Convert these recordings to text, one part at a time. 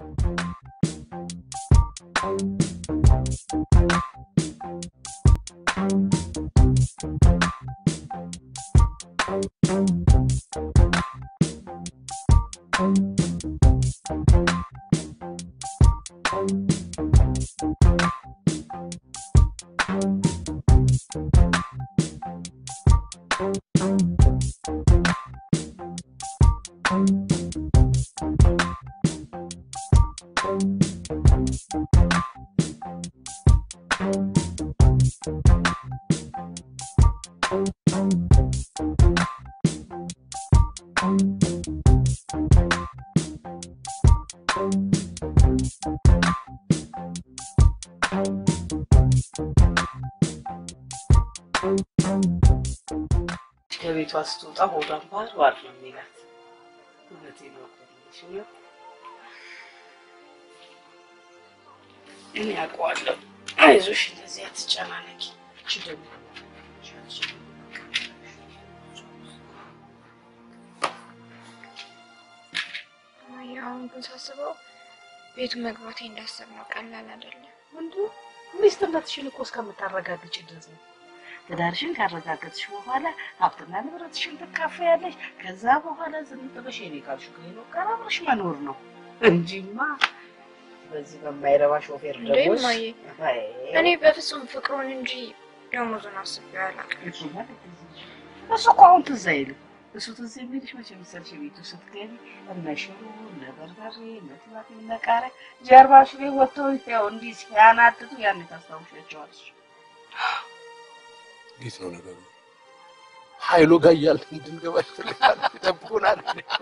ከቤቷ ስትወጣ ሆዷን ባር ባር ነው የሚላት። እውነቴን ነው እኮ የምልሽ ነው። እኔ አውቀዋለሁ። አይዞሽ፣ እንደዚህ አትጨናነቂ። እቺ ደግሞ አሁን ግን ሳስበው ቤቱ መግባቴ እንዳሰብነው ቀላል አይደለም። ወንዱ ሚስትነትሽን እኮ እስከምታረጋግጭ ድረስ ነው። ትዳርሽን ካረጋገጥሽ በኋላ ሀብትና ንብረትሽን ትካፈያለሽ። ከዛ በኋላ ዝም ብለሽ የኔ ካልሽው ከሄኖክ ጋር አብረሽ መኖር ነው እንጂማ በዚህ በማይረባ ሾፌር እንዴ ደግሞ እማዬ፣ እኔ በፍጹም ፍቅሩን እንጂ ደሞዙን አስቤው አላውቅም። እሱ እኮ አሁን ትዝ አይልም። እሱ ትዝ የሚልሽ መቼ መሰልሽ? ቤቱ ስትገቢ እነ ሽሮ እነ በርበሬ እነ ቲማቲም እነ ቃሪያ ጀርባሽ ላይ ወጥተው ያው እንዲህ ሲያናድዱ ያን ታስታውሻቸዋለሽ። እንዴት ነው ነገሩ? ኃይሉ ጋር እያልን እንድንገባ ይፈልጋል፣ ይጠብቁናል።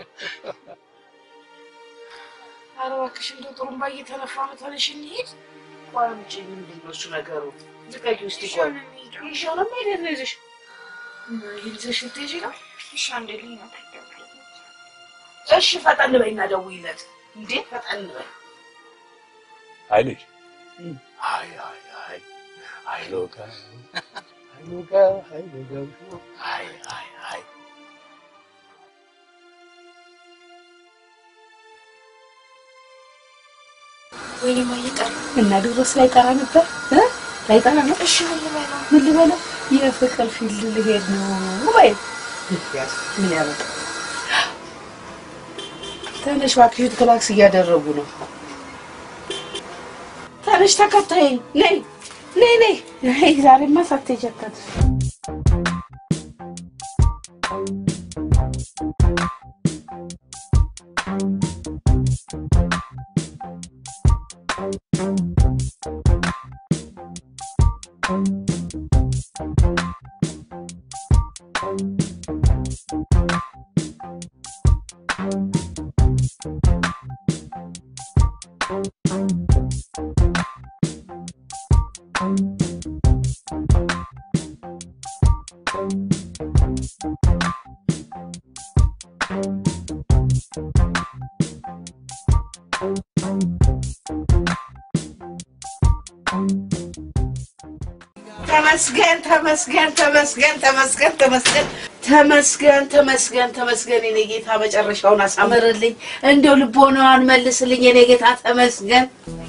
ኧረ እባክሽ እንደው ጥሩምባ እየተነፋ ነው። ተነሽ እንሂድ። ቆይ አምጪ። ምንድን ነው እሱ ነገሩ? ዝቀቂ ውስጥ ይቆይ ይሻው ነው መሄድ ነው ይዘሽ ይዘሽ ልትሄጂ ነው? እሺ አንዴ ልኝ ነው እሺ ፈጠን በይና ደውይለት። እንዴ ፈጠን በይ። ኃይልሽ አይ አይ አይ ኃይሉ ጋር ኃይሉ ጋር ኃይሉ ጋር አይ አይ አይ ወይኔ እማዬ ጠራ። እና ድሮስ ላይ ጠራ ነበር እ ላይ ጠራ ነው። እሺ ምን ልበለው? ምን ልበለው? የፍቅር ፊልድ ልሄድ ነው ወይ ምን ያበቃ ተነሽ እባክሽ፣ ክላክስ እያደረጉ ነው። ተነሽ ተከታይ ነይ ነይ ነይ ነይ። ዛሬማ ሳትሄጂ አታድርም። ተመስገን ተመስገን ተመስገን ተመስገን ተመስገን ተመስገን ተመስገን ተመስገን የኔ ጌታ መጨረሻውን አሳምርልኝ፣ እንደው ልቦናዋን መልስልኝ የኔ ጌታ ተመስገን።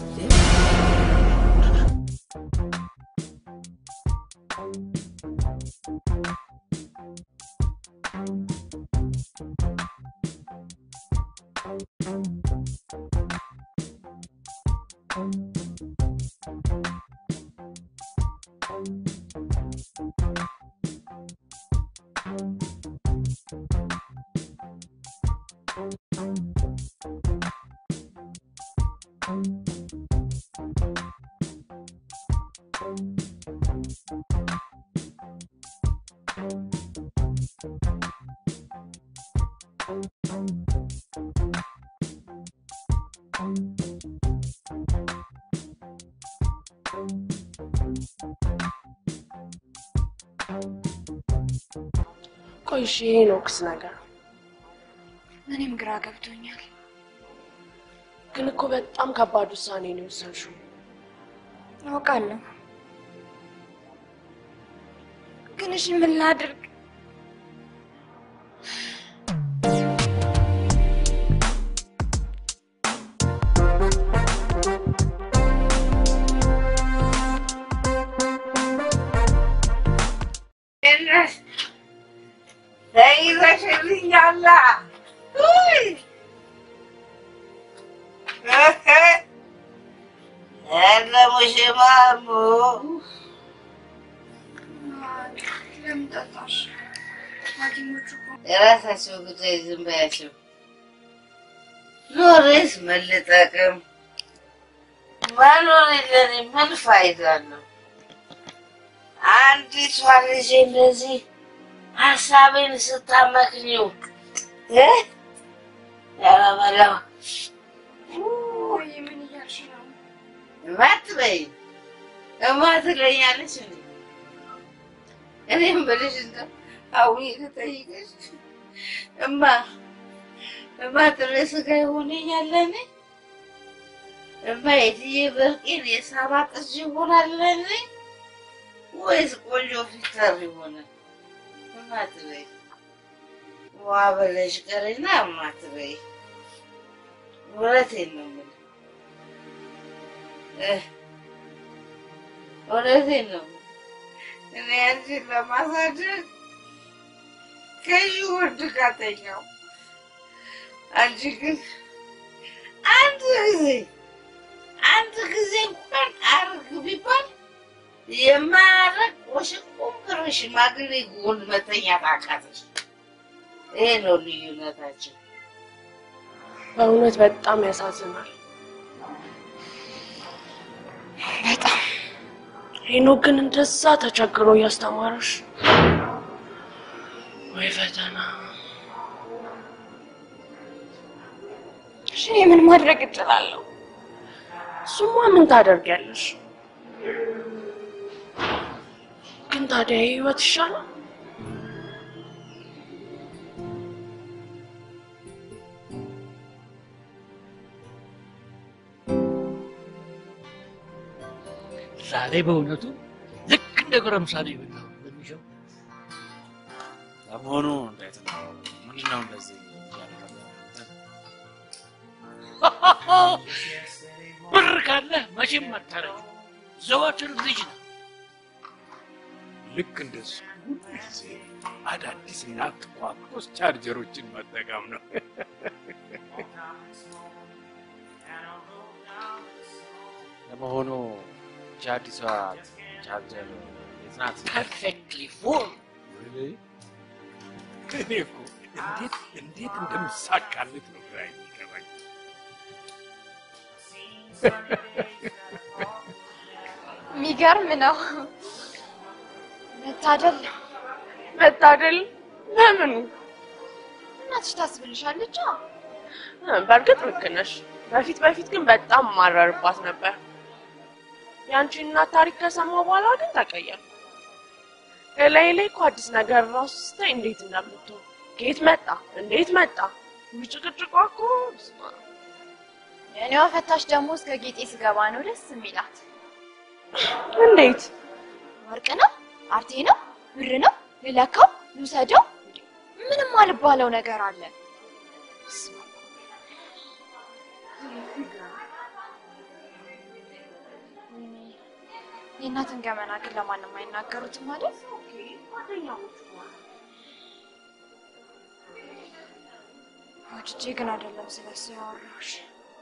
ቆይ እሺ ሄኖክስ ነገር እኔም ግራ ገብቶኛል። ግን እኮ በጣም ከባድ ውሳኔ ነው የወሰንሽው። አውቃለሁ፣ ግን እሺ ምን ላድርግ? ተይዘሽልኛላ። ውይ! ኧረ ሙሽማሙ ለምን ጠጣሽ? ሐኪሞቹ እኮ የራሳቸው ጉዳይ ዝም በያቸው። ኖሬስ ምን ልጠቅም? መኖር ለኔ ምን ፋይዳ አለው? አንዲቷ ልጅ እንደዚህ ሀሳቤን ስታመክኝው እ ያለበለው ወይ ምን እያልሽ ነው? እማትበይ እማ ትለኛለች እንዴ? እኔም ብልሽ እንደው አዊ ልጠይቅሽ እማ እማ ጥሬ ስጋ ይሆነኛለን እማ የትዬ በርቄን የሳባ ጥጅ ይሆናለን ወይስ ቆንጆ ፊተር ይሆናል? እማ ትበይ ዋ በለሽ ቀሪና እማ ትበይ እውነቴን ነው የምልህ እ እውነቴን ነው የምልህ እኔ አንቺን ለማሳደግ ከዚህ ውርድ ካተኛው አንቺ ግን አንድ ጊዜ አንድ ጊዜ እንኳን አርግ ቢባል የማያረግ ወሽቁምክር ሽማግሌ ጎን መተኛት አቃተሽ። ይሄ ነው ልዩነታችን። በእውነት በጣም ያሳዝናል። በጣም ሄኖክ ግን እንደዛ ተቸግሮ እያስተማረሽ ወይ ፈተና። እሺ፣ እኔ ምን ማድረግ እችላለሁ? እሱማ ምን ታደርጊያለሽ? ግን ታዲያ ይህ ህይወት ይሻላል? ዛሬ በእውነቱ ልክ እንደ ጎረምሳ ነው የበላው በሚሸው ለመሆኑ እንዴት ነው? ምንድን ነው እንደዚህ እያደረገ? ብር ካለ መቼም አታረጅ። ዘወትር ልጅ ነው። ልክ እንደሱ ሁሉ ጊዜ አዳዲስና ትኳኩስ ቻርጀሮችን መጠቀም ነው። ለመሆኑ ይህች አዲሷ ቻርጀር የት ናት? ፐርፌክትሊ ፉል እኔ እኮ እንዴት እንዴት እንደምሳካለት ነው ግራ የሚገባኝ። የሚገርም ነው። መታደል ነው። መታደል ለምኑ? እናትሽ ታስብልሻለች። በእርግጥ ልክ ነሽ። በፊት በፊት ግን በጣም ማረርባት ነበር። የአንቺ እናት ታሪክ ከሰማሁ በኋላ ግን ተቀየርኩ። እላይ ላይ እኮ አዲስ ነገር ራሱ ስታይ እንዴት እንደምትሆን ከየት መጣ እንዴት መጣ ጭቅጭቋ እኮ በስመ አብ። የእኔዋ ፈታሽ ደግሞ እስከ ጌጤ ስገባ ነው ደስ የሚላት። እንዴት ወርቅ ነው፣ አርቴ ነው፣ ብር ነው፣ ልለካው፣ ልውሰደው፣ ምንም አልባለው ነገር አለ። የእናትን ገመና ግን ለማንም አይናገሩትም ማለት ወድጄ ግን አይደለም ስለሱ ያወራሽ።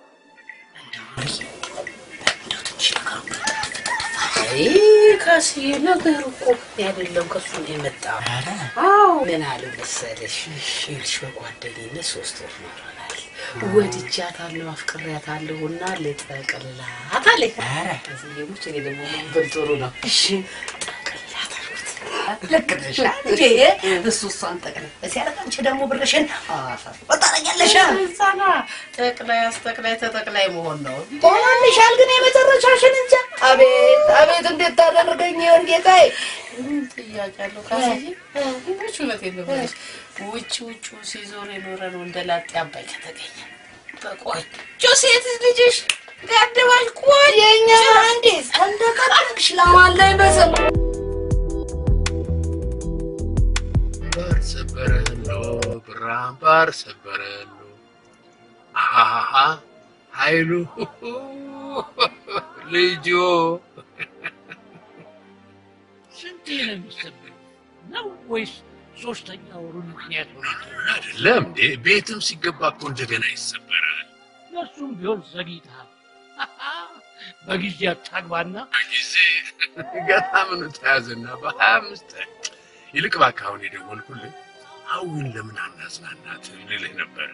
አይ ካስዬ ነገሩ እኮ አይደለም ከሱ ነው የመጣ። አዎ ምን አለ መሰለሽ፣ ይኸውልሽ በጓደኝነት ሶስት ወር ኖረናል። ወድጃታለሁ፣ አፍቅሬያታለሁ እና ልጠቅልላት አለኝ። ካስዬ ሙች እኔ ደግሞ ምን ብል ጥሩ ነው። እሺ ጠቅልላት አልኩት። ልክ ነሽ እንዴ? እሱ እሷን ጠቅልል ሲያደርግ አንቺ ደግሞ ብርሽን ወጣረኛለሽ። እዛና ጠቅላይ አስጠቅላይ ተጠቅላይ መሆን ነው። ሆኖልሻል ግን የመጨረሻሽን እንጃ። አቤት አቤት እንዴት ታደርገኝ ይሆን ጌታዬ? ጥያቄ አለው ካስዬ። እውነች እውነቴን ነው የምልሽ። ውጭ ውጭ ሲዞር የኖረ ነው እንደ ላጤ አባይ ከተገኘ በቆንጆ ሴት ልጅሽ ጋደባሽ ቆይ የኛ መሀንዲስ እንደቀጠቅሽ ለማላይ በሰማ ባር ሰበረሎ ብራም ባር ሰበረሎ አሃሃ ኃይሉ ልጆ ስንቴ ነው የሚሰበኝ ነው ወይስ ሶስተኛ ወሩን ምክንያት ሆነ አይደለም እንዴ? ቤትም ሲገባ እኮ እንደገና ይሰበራል። ለእሱም ቢሆን ዘግይተሃል። በጊዜ አታግባና ጊዜ ገና ምኑ ተያዘና በሀያ አምስት ይልቅ እባክህ አሁን የደወልኩልህ ሀዊን ለምን አናዝናናት ልልህ ነበረ።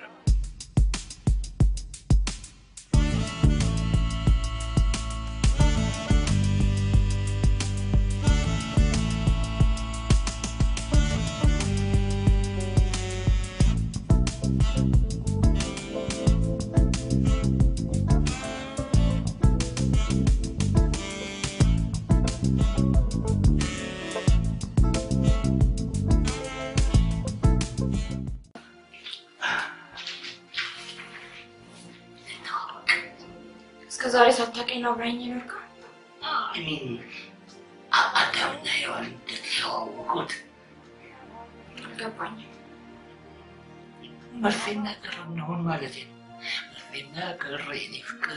እስከ ዛሬ ሳታውቀኝ ነው አብረኸኝ የኖርከው? እኔ አዳምና ሔዋን እንደተዋወቁት አልገባኝም። መርፌና ክር እንሆን ማለት ነው። መርፌና ክር የኔ ፍቅር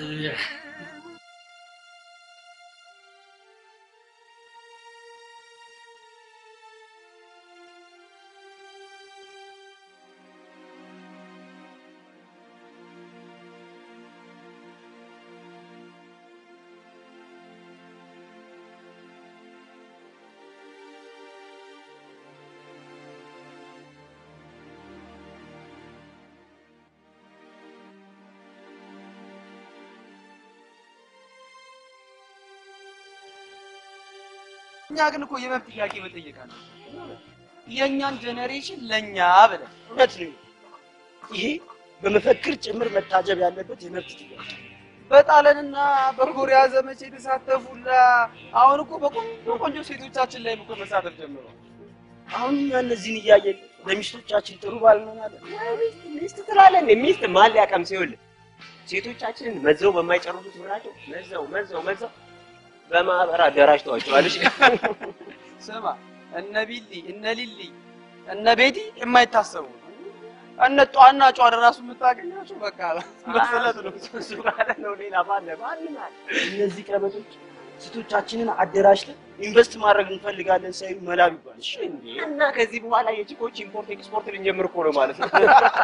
እኛ ግን እኮ የመብት ጥያቄ መጠየቅ አለ። የእኛን ጄኔሬሽን ለእኛ ብለን እውነት ነው። ይሄ በመፈክር ጭምር መታጀብ ያለበት የመብት ጥያቄ በጣሊያንና በኮሪያ ዘመቻ የተሳተፉላ አሁን እኮ በቆንጆ ቆንጆ ሴቶቻችን ላይ እኮ መሳተፍ ጀምሯል። አሁን እኛ እነዚህን እያየን ለሚስቶቻችን ጥሩ ባል እንሆናለን። ሚስት ሚስት ትላለን። ሚስት ማን ሊያቀምስ ይኸውልህ፣ ሴቶቻችንን መዘው በማይጨርሱት ብራቸው መዘው መዘው መዘው በማህበር አደራጅተዋቸዋል። እሺ ስማ እነ ቢሊ እነ ሊሊ እነ ቤቲ የማይታሰቡ እነ ጧና ጯ ራሱ የምታገኛቸው በቃ በስለት ነው። እሱ ካለ ነው ሌላ ባለ ማንም አለ። እነዚህ ቀበቶች ሴቶቻችንን አደራጅተን ኢንቨስት ማድረግ እንፈልጋለን ሳይሉ መላብ ይባል። እሺ እንዴ! እና ከዚህ በኋላ የቺኮች ኢምፖርት ኤክስፖርት ልንጀምር እኮ ነው ማለት ነው።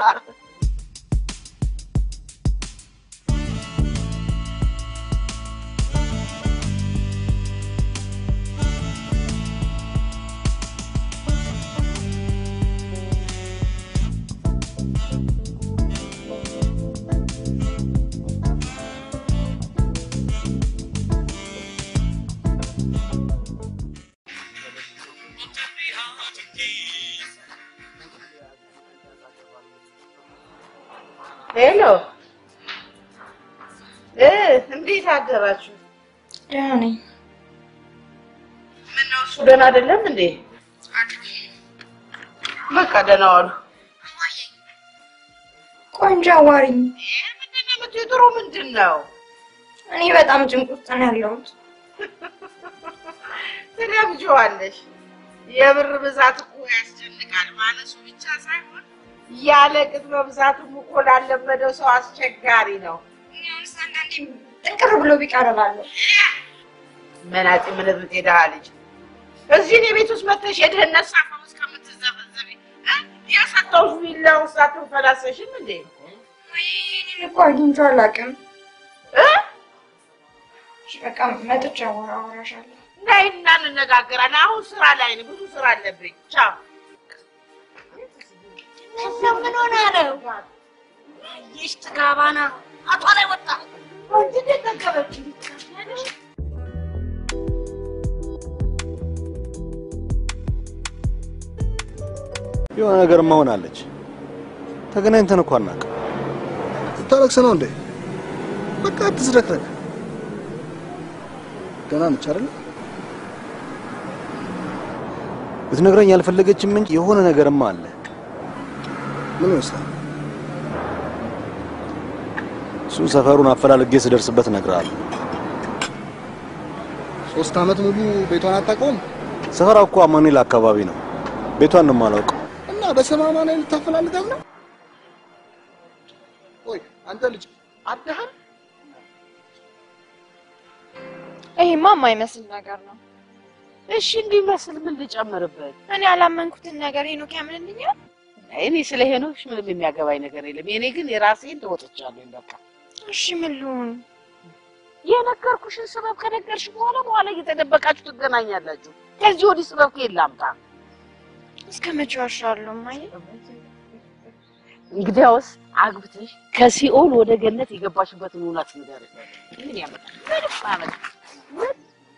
ሄሎ እ እንዴት አደራችሁ? ደህና ነኝ። ምነው እሱ ደህና አይደለም እንዴ? በቃ ደህና ዋሉ። ቆንጆ አዋሪኝ። ምንድን ነው የምትይው? ጥሩ ምንድን ነው? እኔ በጣም ጭንቅ ውስጥ ነው ያለሁት። ትለምጂዋለሽ። የብር ብዛት እኮ ያስጨንቃል። ማለሱ ብቻ ሳይሆን ያለ ቅጥ መብዛቱም እኮ ላለመደው ሰው አስቸጋሪ ነው። እኔውንስ አንዳንዴ ጥንቅር ብሎ ቢቀር እላለሁ። መናጢ ምንብት የድሃ ልጅ እዚህ እኔ ቤት ውስጥ መተሽ የድህነት ሳፋ ውስጥ ከምትዘፈዘፊ እ? ያሳጣሁሽ ቪላ ውስጥ አትንፈላሰሽም እንዴ? ወይ እኔን እኮ አግኝቼው አላውቅም። እ? እሺ በቃ መጥቼ አወራ አወራሻለሁ። ነይና እንነጋገራለን። አሁን ስራ ላይ ነኝ፣ ብዙ ስራ አለብኝ። ቻው። እነዚያው ምን ሆና ነው? ይሽ ጥጋባና አቷ ላይ ወጣ ወንድ እንደጠገበች የሆነ ነገር መሆናለች። ተገናኝተን እኮ አናውቅም። ልታለቅስ ነው እንዴ? በቃ አትዝረክረክ። ደህና ነች አይደል? ልትነግረኝ ያልፈለገችም እንጂ የሆነ ነገርማ አለ። ምን ይመስላል? እሱን ሰፈሩን አፈላልጌ ስደርስበት እነግርሃለሁ። ሶስት አመት ሙሉ ቤቷን አታውቀውም ሰፈሯ እኮ አማኑኤል አካባቢ ነው። ቤቷን ነው የማላውቀው። እና በሰማማ ላይ ልታፈላልጋት ነው? ቆይ አንተ ልጅ አብደሃል? ይሄማ የማይመስል ነገር ነው። እሺ እንዲመስል ምን ልጨምርበት? እኔ ያላመንኩትን ነገር ሄኖክ ያምንልኛል። እኔ ስለ ሄኖክሽ ምንም የሚያገባኝ ነገር የለም። የኔ ግን የራሴን ተወጥቻለሁ። በቃ እሺ ምን ልሁን? የነገርኩሽን ስበብ ከነገርሽ በኋላ በኋላ እየተደበቃችሁ ትገናኛላችሁ። ከዚህ ወዲህ ስበብ ከየት ላምጣ? እስከ መቼ ዋሻለሁ እማዬ? እንግዲያውስ አግብተሽ ከሲኦል ወደ ገነት የገባሽበትን እውነት ንገሪኝ። ምን ያመጣል? ምንም አመጣ ምን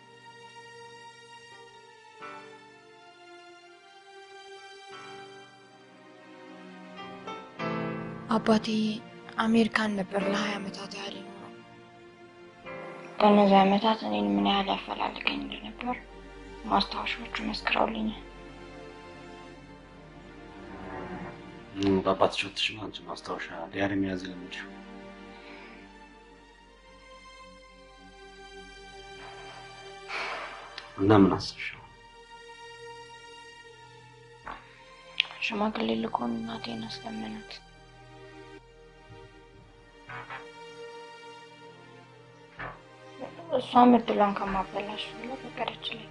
አባቴ አሜሪካን ነበር ለሀያ ዓመታት ያህል የኖረው። በእነዚህ ዓመታት እኔን ምን ያህል ያፈላልገኝ እንደነበር ማስታወሻዎቹ መስክረውልኛል። በአባትሽ ወጥሽ አንቺ ማስታወሻ ዲያሪ መያዝ የለመድሽው እና ምን አሰብሽ? ሽማግሌ ልኮን እናቴን አስለመናት። እሷም እድሏን ከማበላሽ ብላ ፈቀደችለት።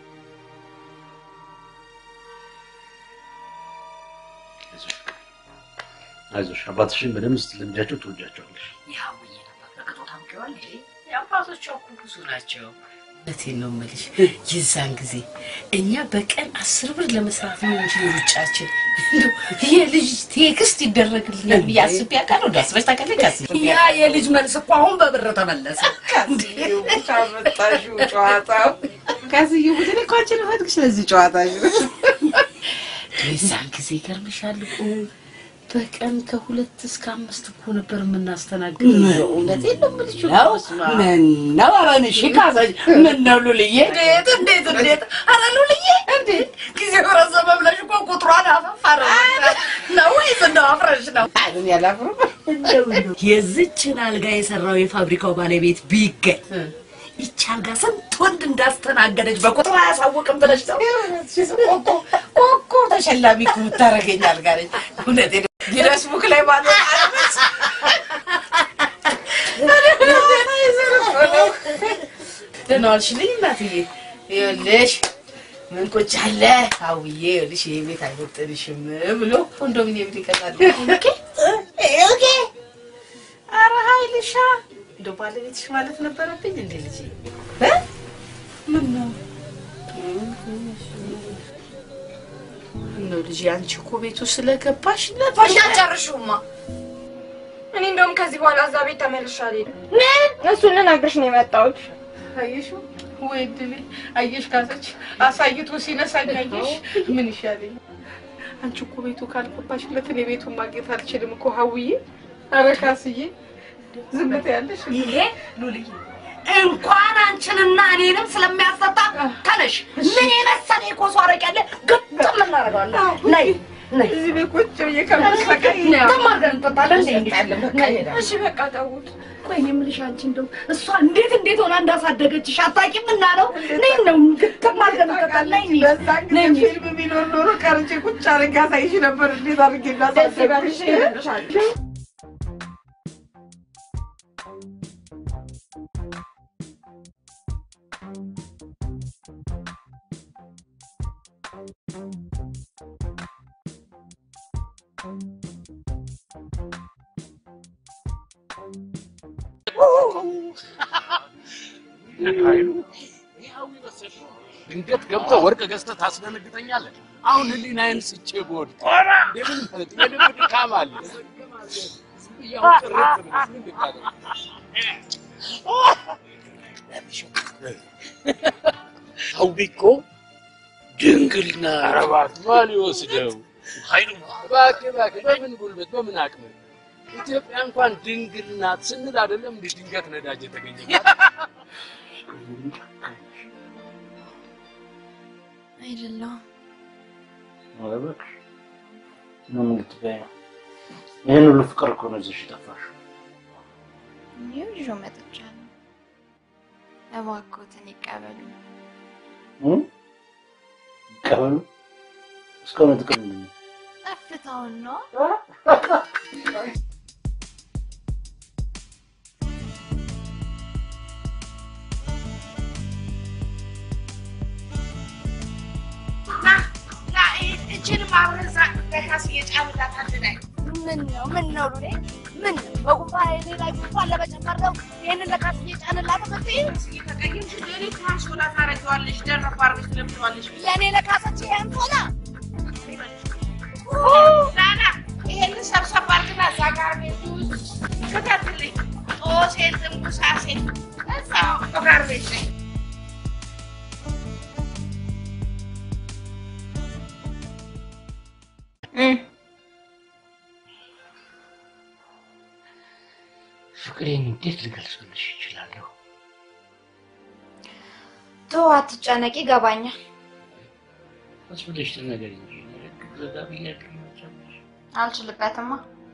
አይዞሽ አባትሽን በደንብ ስትለምጃቸው ትወጃቸዋለሽ። ያው ብዬ ነበር። በቅጡ ታውቂዋለሽ። የአባቶቿ እኮ ብዙ ናቸው። እውነቴን ነው የምልሽ። የዛን ጊዜ እኛ በቀን አስር ብር ለመስራት ነው እንጂ ሩጫችን እንደው የልጅ ቴክስት ይደረግልናል ብዬ አስቤ አውቃለሁ። እንደው አስበሽ ታውቂያለሽ? ካስዬ? ያ የልጅ መልስ እኮ አሁን በብር ተመለሰ። ካመጣሽው ጨዋታው ካስዬ ቡድን እኮ አንቺን እፈትግሽ ለዚህ ጨዋታሽ የዛን ጊዜ ይገርምሻል እኮ በቀን ከሁለት እስከ አምስት እኮ ነበር የምናስተናግደው። እውነቴን ነው የምልሽ እኮ በስመ አብ። ምነው አበንሽ ካሳሽ ምነው ሉልዬ እንዴት እንዴት እንዴት! ኧረ ሉልዬ እንዴ ጊዜው ረዘመ ብለሽ እኮ ቁጥሯን አፈፍ አደረግሻት ነው ወይስ እንደው አፍረሽ ነው? አይደል ያላፍርም የዝችን አልጋ የሰራው የፋብሪካው ባለቤት ቢገኝ ይቺ አልጋ ስንት ወንድ እንዳስተናገደች በቁጥር አያሳውቅም ብለሽ ነው? ኮኮ ኮኮ ተሸላሚ እኮ የምታደርገኝ አልጋ ነች። እውነቴን ነው። ጊነስ ቡክ ላይ ማለት አለች ደህና ዋልሽልኝ እናትዬ። ይኸውልሽ ምን ቁጭ አለ አውዬ፣ ይኸውልሽ ይሄ ቤት አይወጥንሽም ብሎ ኮንዶሚኒየም ሊቀጣል። ኦኬ ኧረ ሀይልሻ እንደው ባለቤትሽ ማለት ነበረብኝ እንዴ ልጅ ምን ነው ነው ልጅ አንቺ እኮ ቤቱ ስለገባሽ ፋሽ አጨርሹማ። እኔ እንደውም ከዚህ በኋላ እዛ ቤት ተመልሼ አልሄድም። እሱን ልነግርሽ ነው የመጣሁት። አየሽው ወይ እድሌ አየሽ ካሰች አሳይቶ ሲነሳኝ አየሽ ምን ይሻለኝ አንቺ እኮ ቤቱ ካልገባሽለት እኔ ቤቱን ማግኘት አልችልም እኮ ሀውዬ ኧረ ካስዬ ዝም ትያለሽ ይሄ ሉልዬ እንኳን አንቺንና እኔንም ስለሚያስጠጣ ተነሽ። ምን የመሰለ የኮሶ አረቄ አለ፣ ግጥም እናደርገዋለን። ነይ ነይ፣ እዚህ ቤት ቁጭ ብዬ ከምትሰቃይ ግጥም አድርገን እንጠጣለን። ነይ እንሂድ። እሺ በቃ ተውት። ቆይ እኔ የምልሽ አንቺ እንደው እሷ እንዴት እንዴት ሆና እንዳሳደገችሽ አታውቂም እና ነው። ነይ ነው ግጥም አድርገን እንጠጣለን። ነይ እንሂድ። በዛ ጊዜ ፊልም ቢኖር ኖሮ ቀርጬ ቁጭ አድርጌ አሳይሽ ነበር እንዴት አድርጌ እንዳሳደግኩሽ። ኃይሉ ድንገት ገብተህ ወርቅ ገዝተህ ታስደነግጠኛለህ። አሁን ህሊናዬን ስቼ ብወድቅ እንደምን ማለት የልብ ድካም አለ። ዝም ብዬ አሁን ጥርት ብለህ ምን ልታደርግ? ሰው እኮ ድንግል ናት። ኧረ እባክህ ማን ይወስደው? ኃይሉ እባክህ እባክህ፣ በምን ጉልበት በምን አቅም ኢትዮጵያ እንኳን ድንግል ናት ስንል አይደለም እንደ ድንገት ነዳጅ የተገኘ አይደለም ኧረ እባክሽ ምን ልትበይ ነው? ይህን ሁሉ ፍቅር እኮ ነው ይዘሽ የጠፋሽው። ይኸው ይዤው መጥቻለሁ። እባክዎትን ይቀበሉ። እ? ይቀበሉ እስካሁን ጥቅም ምንድን ነው? ጠፍታውን ነው አብረን እዛ ለካስ እየጫንላት አንድ ላይ ምን ነው ምን ነው ሉሌ ምን ነው በጉንፋን እኔ ላይ ጉንፋን ለመጨመር ነው ይህንን ለካስ እየጫንላት መጥይ ተቀይምሽ ለኔ ካንሶላ ታደርጊዋለሽ ደረብ አድርገሽ ትለብሰዋለሽ ለእኔ ለካሰች ይህን ቶላ ላላ ይሄንን ሰብሰብ አድርግና እዛ ጋር ቤት ውስጥ ክተትልኝ ጦሴን ትንጉሳሴን እዛው ጋር ቤት ነኝ ፍቅሬን እንዴት ልገልጽልሽ ይችላለሁ? ተው አትጨነቂ ይገባኛል ቀስ ብለሽ ተናገሪ እንጂ ንግግር ዘጋ ብያለሁ። መጨረሻ አልችልበትማ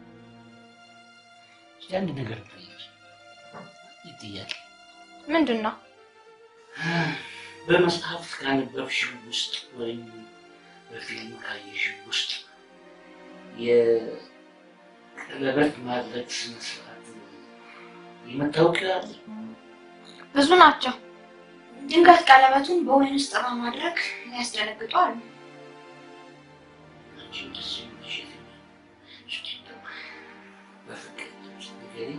እስኪ አንድ ነገር ጠይቂ። ይህ ጥያቄ ምንድን ነው በመጽሐፍ ካነበብሽው ውስጥ ወይም በፊልም ካየሽው ውስጥ የቀለበት ማድረግ ስነ ስርዓት የምታውቂው አለ? ብዙ ናቸው ድንገት ቀለበቱን በወይን ውስጥ በማድረግ ያስደነግጧል አንቺ እንደዚህ የሚልሽ የትኛው? እስኪ እንደው በፍቅር ንገሪኝ።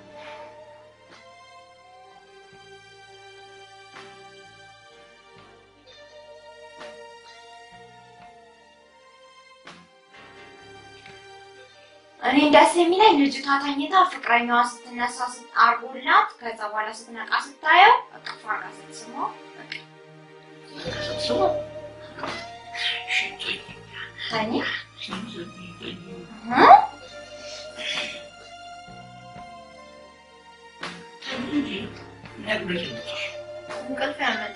እኔ ደስ የሚለኝ ልጅቷ ተኝታ ፍቅረኛዋ ስትነሳ አርጎላት ከዛ በኋላ ስትነቃ ስታየው እቅፍ አርጋ ስትስመው ስማ ተኝ እንቅልፍ ያመጣ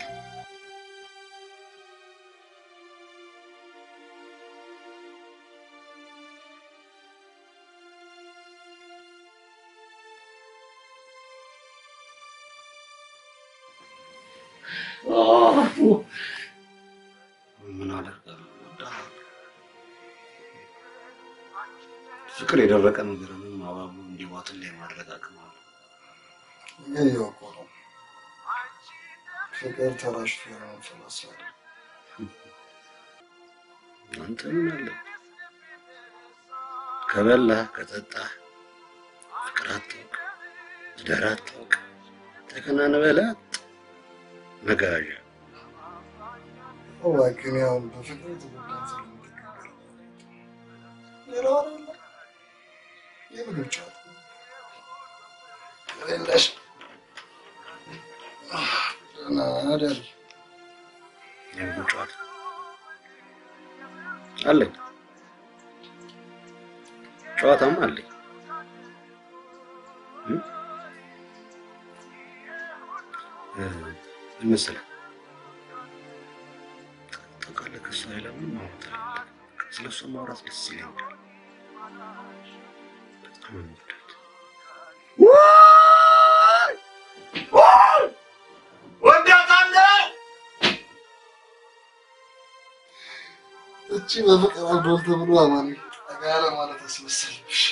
ምን አደርጋለሁ? ፍቅር የደረቀ ነገርንም አባብሎ እንዲዋጥል የማድረግ አቅም አለ። ግን ያው እኮ ነው ፍቅር ተራሽቶ ያንፈላሳል። አንተ ምን አለ ከበላህ ከጠጣህ ፍቅር አታውቅ፣ ትዳር አታውቅ፣ ተከናንበህ ላጥ መጋዣ እባክህን ያው በፍቅር የተጎዳን ስለምትገገር ሌላው አይደለ የምግብ ጨዋታ የሌለሽ ደህና አደር የምግብ ጨዋታ አለኝ፣ ጨዋታም አለኝ። እ? እ፣ ምን መሰለህ ታውቃለህ፣ ከእሷ ሌላ ምንም ማውራት አልፈልግም። ስለ እሷ ማውራት ደስ ይለኛል። በጣም ነው የምወዳት። እቺ በፍቅር አልዶል ተብሎ አማን ጠጋለ ማለት አስመሰልሽ።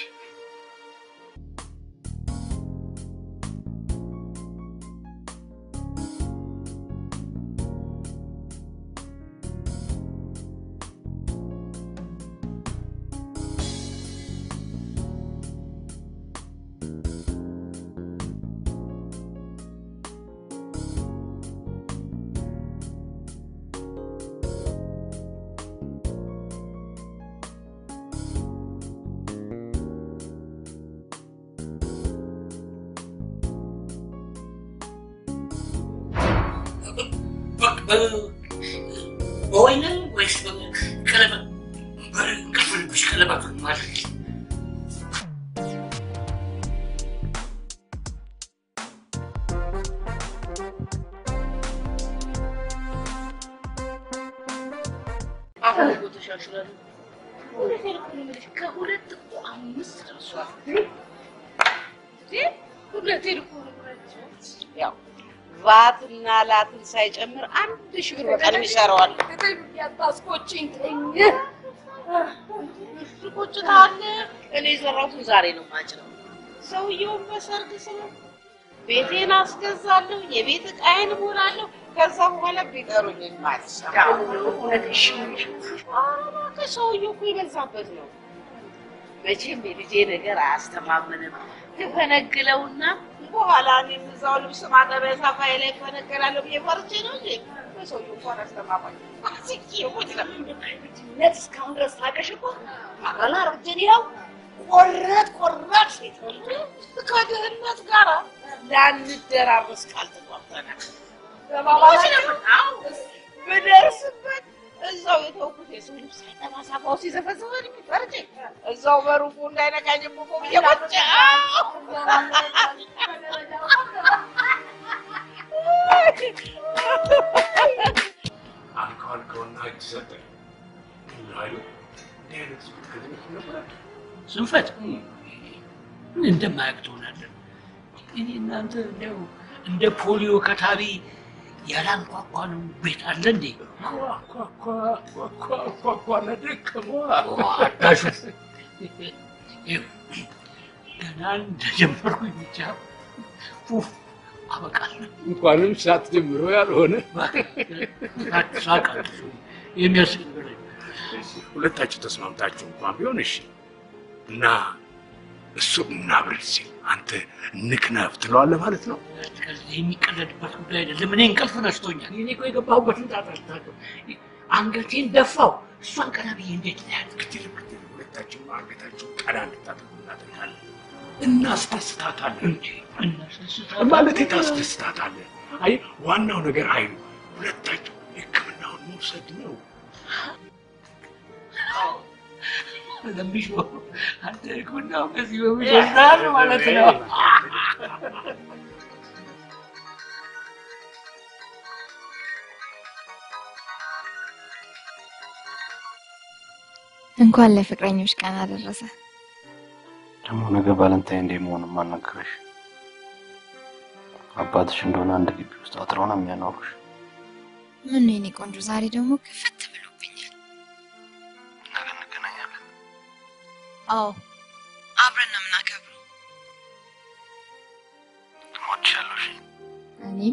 በወይንም ወይስ ቀለበት በእንቅልፍ ልብሽ ቀለበቱን ማለት አሁን እኮ ተሻሽሏል። እውነቴን እኮ ነው የምልሽ፣ ከሁለት እኮ አምስት ደርሷል። እንዴ እውነቴን እኮ ነው የምልሽ። ያው ቫትና ላትን ሳይጨምር አንድ ሺህ ብር በቀን ይሰራዋል። ያታስቆጭኝ ተኝ ቁጭታለ እኔ የዘራሁትን ዛሬ ነው ማጭነው። ሰውየውን በሰርግ ስለ ቤቴን አስገዛለሁ፣ የቤት ዕቃዬን እሞላለሁ። ከዛ በኋላ ቢጠሩኝ ማስታ እውነትሽ ሰውዬው እኮ የበዛበት ነው። መቼም የልጄ ነገር አያስተማምንም። ትፈነግለውና በኋላ እኔም እዛው ልብስ ማጠቢያ ሳፋዬ ላይ ፈነገላለሁ ብዬ ፈርቼ ነው እንጂ በሰውዬው እንኳን አስተማማኝ አስቄ ሞት ነው። ነት እስካሁን ድረስ ታውቀሽ እኮ አረና ረጀን ያው ቆረጥ ቆረጥ ሴት ከድህነት ጋር ላንደራረስ ቃል ተጓብተናል። ብደርስበት እዛው የተውኩት የሰው ልብስ ሳይጠባ ሳፋው ሲዘፈዝፈን ፈርቼ እዛው በሩቁ እንዳይነካኝ ቦቆ ብዬ ቁጭ አልከው አልከውና እጅ ሰጠኝ። ኃይሉ እንዲህ አይነት ስሜት ከትምህርት ነበረ ስንፈት ምን እንደማያውቅ ትሆናለህ። እኔ እናንተ እንደው እንደ ፖሊዮ ከታቢ ያላንኳኳ ነው ቤት አለ እንዴ? ኳኳኳኳኳኳ ደከመዋ አዳሹ ገና እንደጀመርኩኝ ብቻ ኡፍ አበቃለሁ። እንኳንም ሳትጀምሮ ያልሆነ ሳቃለሁ። የሚያስቅ ነገር ሁለታችሁ ተስማምታችሁ እንኳን ቢሆን እሺ እና እሱ እናብረድ ሲል አንተ ንክነፍ ትለዋለህ ማለት ነው። ከዚህ የሚቀለድበት ጉዳይ አይደለም። እኔ እንቅልፍ ነስቶኛል። እኔ እኮ የገባሁበትን ጣጣ ልታውቀው አንገቴን ደፋው። እሷን ቀና ብዬ እንዴት ላያት ግድል ግድል ሁለታችሁ አንገታችሁ ቀና እንድታደርጉ እናደርጋለን። እናስደስታታለን እንጂ ማለት ታስደስታታለን። አይ ዋናው ነገር ኃይሉ ሁለታችሁ ሕክምናውን መውሰድ ነው። ለሚሽ አንተ ሕክምናው ከዚህ በሚጀምራል ማለት ነው። እንኳን ለፍቅረኞች ቀን አደረሰ። ደግሞ ነገ ቫለንታይን ዴይ መሆኑን ማን ነገረሽ? አባትሽ እንደሆነ አንድ ግቢ ውስጥ አጥረው ነው የሚያኖሩሽ። ምን ነው የኔ ቆንጆ፣ ዛሬ ደግሞ ክፍት ብሎብኛል። ነገ እንገናኛለን። አዎ አብረን ነው የምናከብረው። እወድሻለሁ። እሺ? እኔም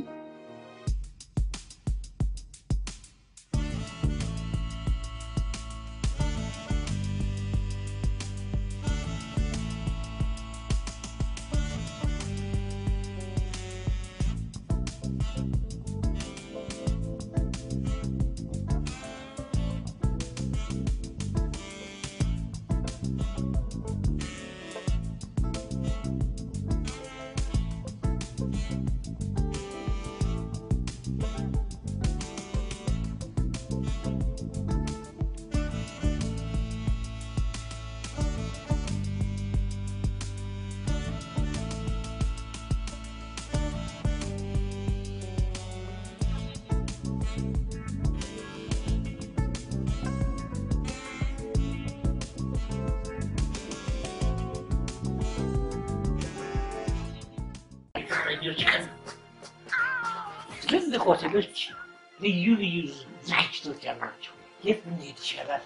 ፍቅረኞች ቀን ትልልቅ ሆቴሎች ልዩ ልዩ ዝግጅቶች አሏቸው። የት ብንሄድ ይሻላል?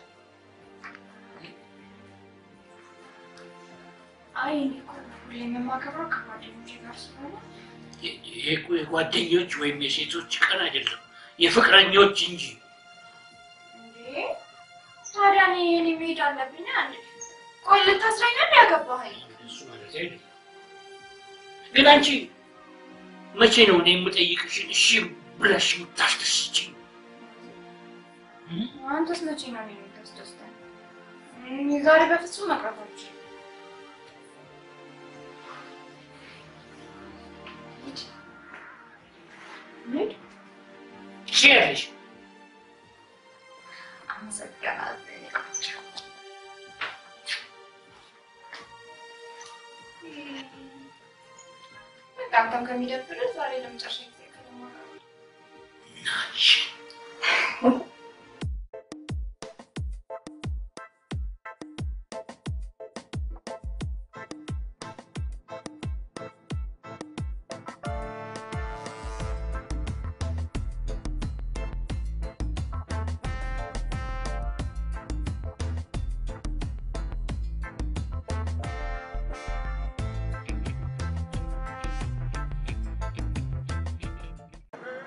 አይ እኔ እኮ ሁሌም የማከብረው ከጓደኞቼ ጋር ስለሆነ ይሄ እኮ የጓደኞች ወይም የሴቶች ቀን አይደለም፣ የፍቅረኞች እንጂ። እንዴ ታዲያ እኔ እኔ መሄድ አለብኝ አንዴ። ቆይ ልታስረኝ ነው ያገባኸኝ? እሱ ማለት አይደለም። ግን አንቺ መቼ ነው እኔ የምጠይቅሽን እሺ ብለሽ የምታስደስችኝ? አንተስ መቼ ነው እኔን የምታስደስተኝ? እኔ ዛሬ በፍጹም መቅረት አልችልም። ሂድ። ትችያለሽ። አመሰግናለሁ የኔ ቆንጆ። በቃ አንተም ከሚደብርህ ዛሬ ለመጨረሻ ጊዜ ከተማከሩ እ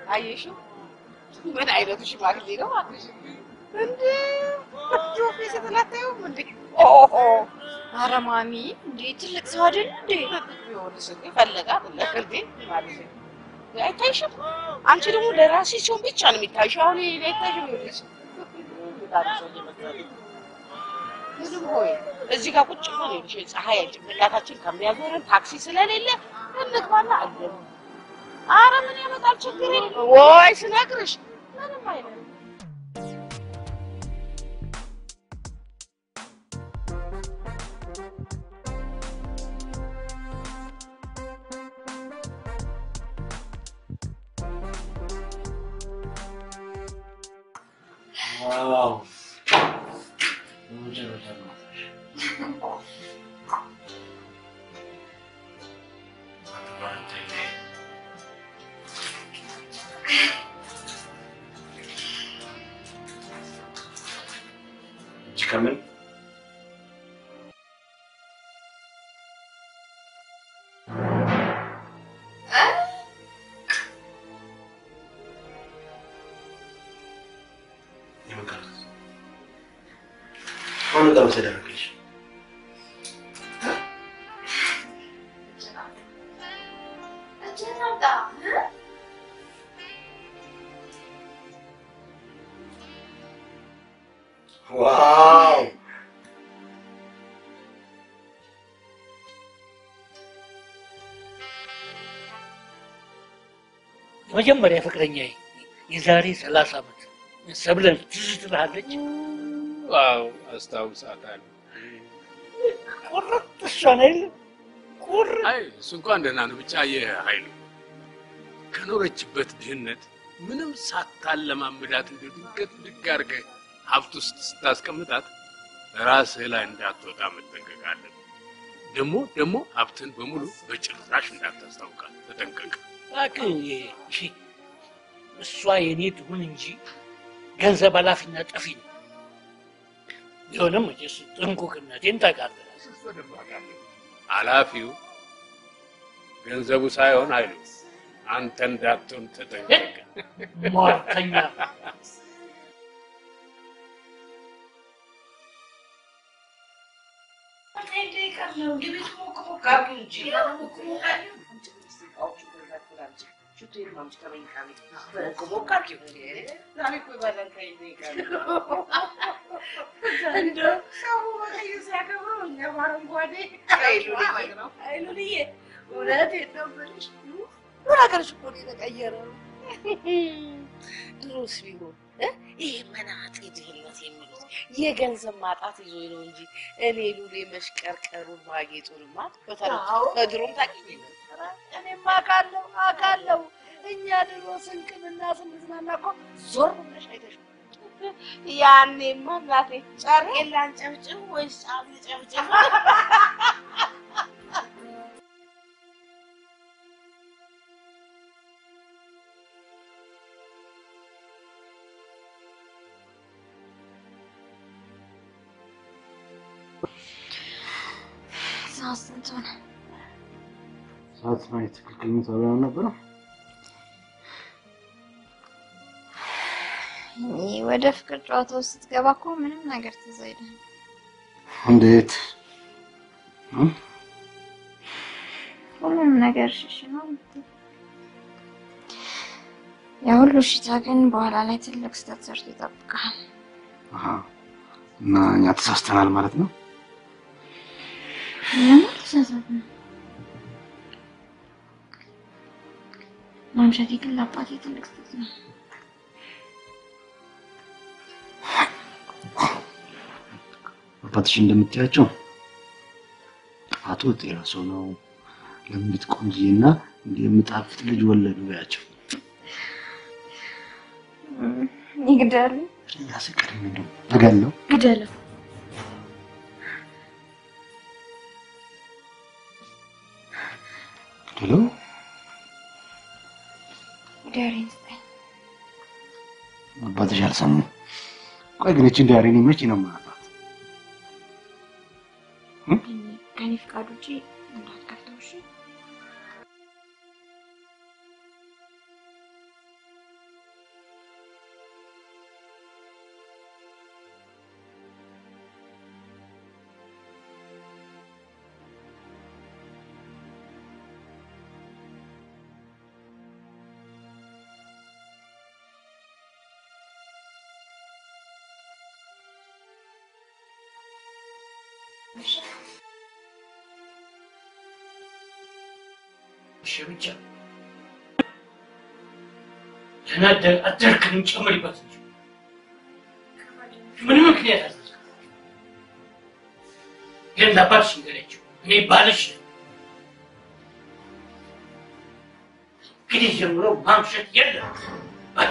አየሽው? ምን አይነቱ ሽማግሌ ነው እባክሽ! እንዴ ጆፌ ስትላታዩም እንዴ ኦሆ ኧረ ማሚ እንዴ ትልቅ ሰው አይደል እንዴ? ቢሆንስ እንዴ ፈለጋት እንደ እንዴ ማለት ነው። አይታይሽም? አንቺ ደግሞ ለራስሽ ሲሆን ብቻ ነው የሚታይሽ። አሁን ይሄ አይታይሽም ይልሽ ምንም ሆይ እዚህ ጋር ቁጭ ብሎ ነው ይልሽ ፀሐይ ጭንቅላታችን ከሚያዞረን ታክሲ ስለሌለ እንግባና አለን። አረ ምን ያመጣል ችግር የለም ወይ ስነግርሽ ምንም አይነት ዋው በመጨረሻ ማታሽ እጅ ከምን የመቀረት አሁን ጋር ተደረገልሽ እጅህን አውጣ እ? ዋው የመጀመሪያ ፍቅረኛ የዛሬ ሰላሳ ዓመት ሰብለን ትዝ ትልሃለች። ዋው አስታውሳታለሁ። ቁርጥ እሷን አይደለም ቁርጥ አይ እሱ እንኳን ደህና ነው። ብቻ ይህ ኃይሉ ከኖረችበት ድህነት ምንም ሳታለማምዳት እንደ ድንገት ድግ አድርገህ ሀብት ውስጥ ስታስቀምጣት ራስህ ላይ እንዳትወጣ መጠንቀቅ አለብህ። ደግሞ ደግሞ ሀብትን በሙሉ በጭራሽ እንዳታስታውቃት ተጠንቀቅ። እባክህ እሺ፣ እሷ የኔ ትሁን እንጂ ገንዘብ ኃላፊና ጠፊ ነው። ቢሆንም መቼስ ጥንቁቅነቴን ታውቃለህ። ኃላፊው ገንዘቡ ሳይሆን ኃይሉ አንተ እንዳትሆን ተጠንቀቅ። ሟርተኛ እንደው ሰው በቀይ ሲያከብረው እኛ በአረንጓዴ አይሉልዬ እውነቴን ነው የምልሽ። ምን ሀገርሽ እኮ ነው የተቀየረው። ድሮስ ቢሆን እ ይሄ መናጤ ድህነት የሚሉት የገንዘብ ማጣት ይዞ ነው እንጂ እኔ ሉሌ መሽቀርቀሩን ማጌጡንማ በተለይ በድሮም ታውቂኝ ነበረ። እኔማ አውቃለሁ አውቃለሁ። እኛ ድሮ ስንቅንና ስንዝናና እኮ ዞር ብለሽ አይተሽ ያኔማ እናቴ ጨርቄን ላንጨብጭብ ወይስ ጫፍ ልጨብጭብ? ሰዓት ስንት ሆነ? ሰዓት ላይ ትክክለኛ ተብላ ነበረ። ይህ ወደ ፍቅር ጨዋታ ውስጥ ስትገባ እኮ ምንም ነገር ትዝ አይልህም። እንዴት ሁሉም ነገር ሽሽ ነው የምትለው። ያ ሁሉ ሽታ ግን በኋላ ላይ ትልቅ ስህተት ሰርቶ ይጠብቃል። አሃ፣ እና እኛ ተሳስተናል ማለት ነው። ምንም አልተሳሳትንም። ማምሸቴ ግን ለአባቴ ትልቅ ስህተት ነው። አባትሽ እንደምታያቸው አቶ ጤና ሰው ነው። ለምት ቆንጆና የምጣፍጥ ልጅ ወለዱ ያቸው ይግደሉ፣ ያስቀር ነው እገለው ግደለው። ግደለው ዳሬን ስጠኝ። አባትሽ አልሰሙ። ቆይ ግን እቺ ዳሬን መቼ ነው የማያባት? ከኔ ፍቃድ ውጪ እንዳትከፍተው እሺ? እሺ ብቻ ደህና አደርክንም ጨምሪበት እንጂ ምንም ምክንያት አለ ግን ለአባትሽ ንገሪያቸው እኔ ባልሽ ነኝ። እንግዲህ ጀምሮ ማምሸት የለም በቃ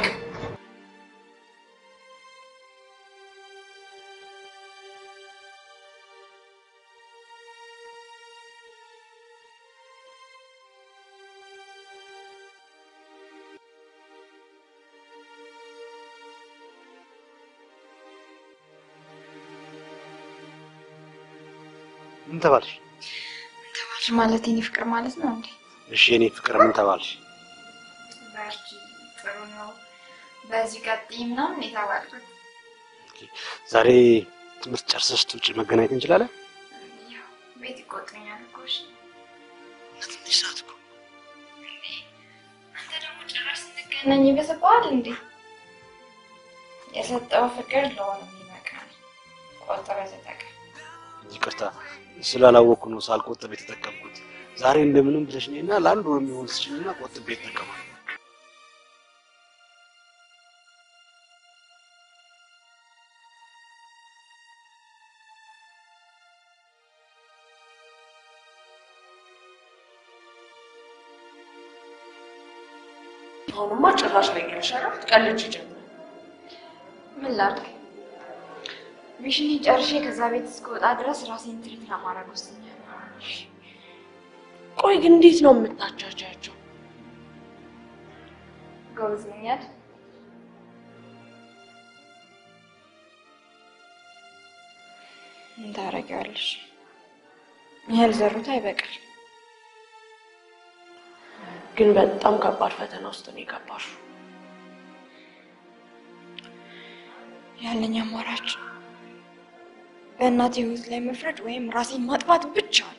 ምን ተባልሽ? ተባልሽ ማለት የኔ ፍቅር ማለት ነው እንዴ? እሺ የኔ ፍቅር ምን ተባልሽ? በርቺ፣ ጥሩ ነው፣ በዚህ ቀጥይ ምናምን የተባልኩት ዛሬ ትምህርት ጨርሰሽ ትውጭ መገናኘት እንችላለን? ያው ቤት ይቆጡኛል እኮ እሺ። ትንሽ ሰዓት እኮ አንተ ደግሞ ጭራሽ ስንገናኝ ይበስብሃል እንዴ? የሰጠው ፍቅር ለሆነም ይበቃል። ቆጥበህ ተጠቀም። ይቅርታ ስላላወቅኩ ነው ሳልቆጥብ የተጠቀምኩት። ዛሬ እንደምንም ብለሽ ነይና ለአንድ ወር የሚሆን ስጭኝና ቆጥቤ እጠቀማለሁ። አሁንማ ጭራሽ ላይ ይልሻል ትቀልጅ ጀምር። ምን ላድርግ? ሚሽን ጨርሼ ከዛ ቤት እስከወጣ ድረስ ራሴን ትሪት ለማድረግ ወስኛለሁ። ቆይ ግን እንዴት ነው የምታቻቻቸው? ጎበዝ ነኝ አይደል? ምን ታደርጊዋለሽ? ያልዘሩት አይበቅል። ግን በጣም ከባድ ፈተና ውስጥ ነው የገባሽው። ያለኝ አማራጭ በእናቴ ህይወት ላይ መፍረድ ወይም ራሴን ማጥፋት ብቻ ነው።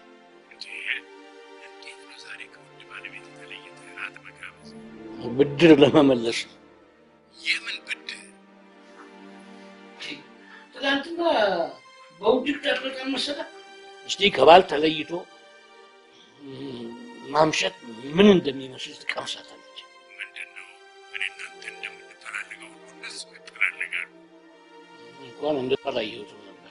ብድር ለመመለስ ነው። የምን ብድር? ትናንትና በውድቅ ጠርጠር መሰለህ። እስቲ ከባል ተለይቶ ም፣ ማምሸት ምን እንደሚመስል ትቀምሳታለች። እንኳን እንደተለያየሁትም ነበር።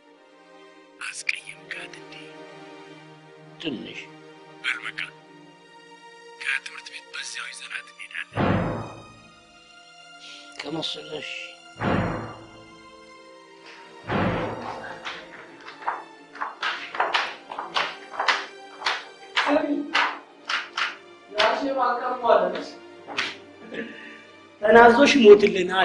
አስቀየምካት እንዴ? ትንሽ በል በቃ ከትምህርት ቤት በዚያው ይዘናት እንሄዳለን። ከመሰለሽ ተናዞሽ ይሞትልናል።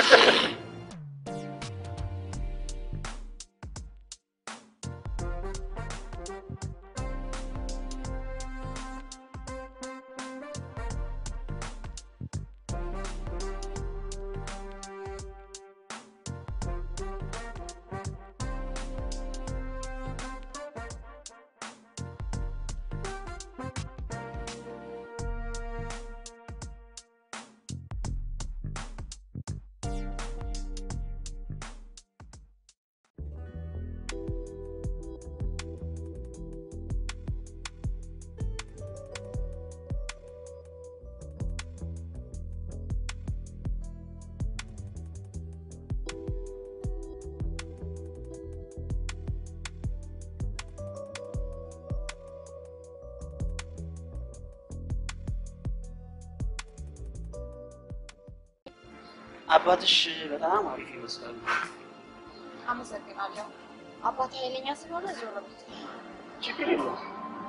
አባትሽ በጣም አሪፍ ይመስላሉ። አመሰግናለሁ። አባቴ ኃይለኛ ስለሆነ ዞር በል። ችግር የለውም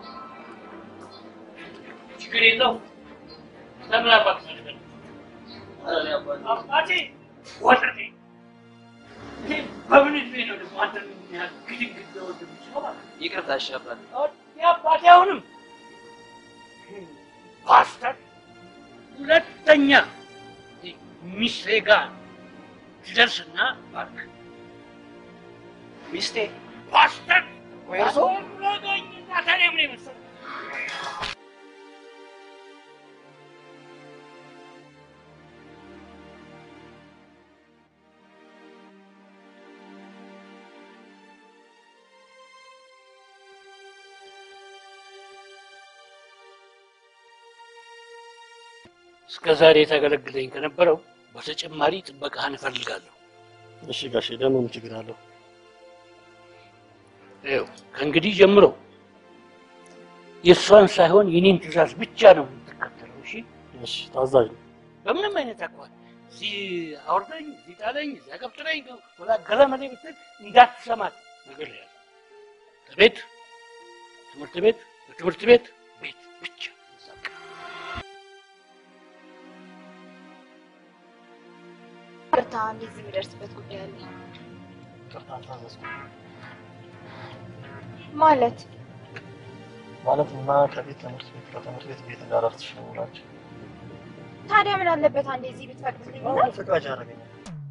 ችግር የለውም። ለምን አባት ፈልገን አባቴ ወጥቴ እኔ በምን እድሜ ነው ደግሞ አንተ ምን ያህል ግድግድ ለወድ የምችለው ማለት ነው? ይቅርታ እሺ አባት። የአባቴ አሁንም ፓስተር ሁለተኛ ሚስቴ ጋር ትደርስና እባክህ ሚስቴ ፓስተር ወይ እርሶ? አስወረገኝና ታዲያ ምን የመሰለ እስከ ዛሬ ታገለግለኝ ከነበረው በተጨማሪ ጥበቃህን እፈልጋለሁ። እሺ ጋሼ፣ ደግሞ ምን ችግር አለው? ይኸው ከእንግዲህ ጀምሮ የእሷን ሳይሆን የኔን ትእዛዝ ብቻ ነው የምትከተለው። እሺ? እሺ፣ ታዛዥ ነው። በምንም አይነት አኳኋን እዚህ አውርደኝ፣ እዚህ ጣለኝ፣ እዚያ ገብጥረኝ ወላ ገለመሌ ብትል እንዳትሰማት ነገር ያለ ከቤት ትምህርት ቤት በትምህርት ቤት ቤት ብቻ ቅርታ እንደዚህ የሚደርስበት ጉዳይ አለ ቅርታ ታዘዝኩ ማለት ማለት እና ከቤት ትምህርት ቤት ከትምህርት ቤት ቤት እንዳደርስሽ ነው የምላቸው። ታዲያ ምን አለበት አንዴ እዚህ ብትፈቅድልኝ እና አሁን ፍቃጅ ያደረገኛል።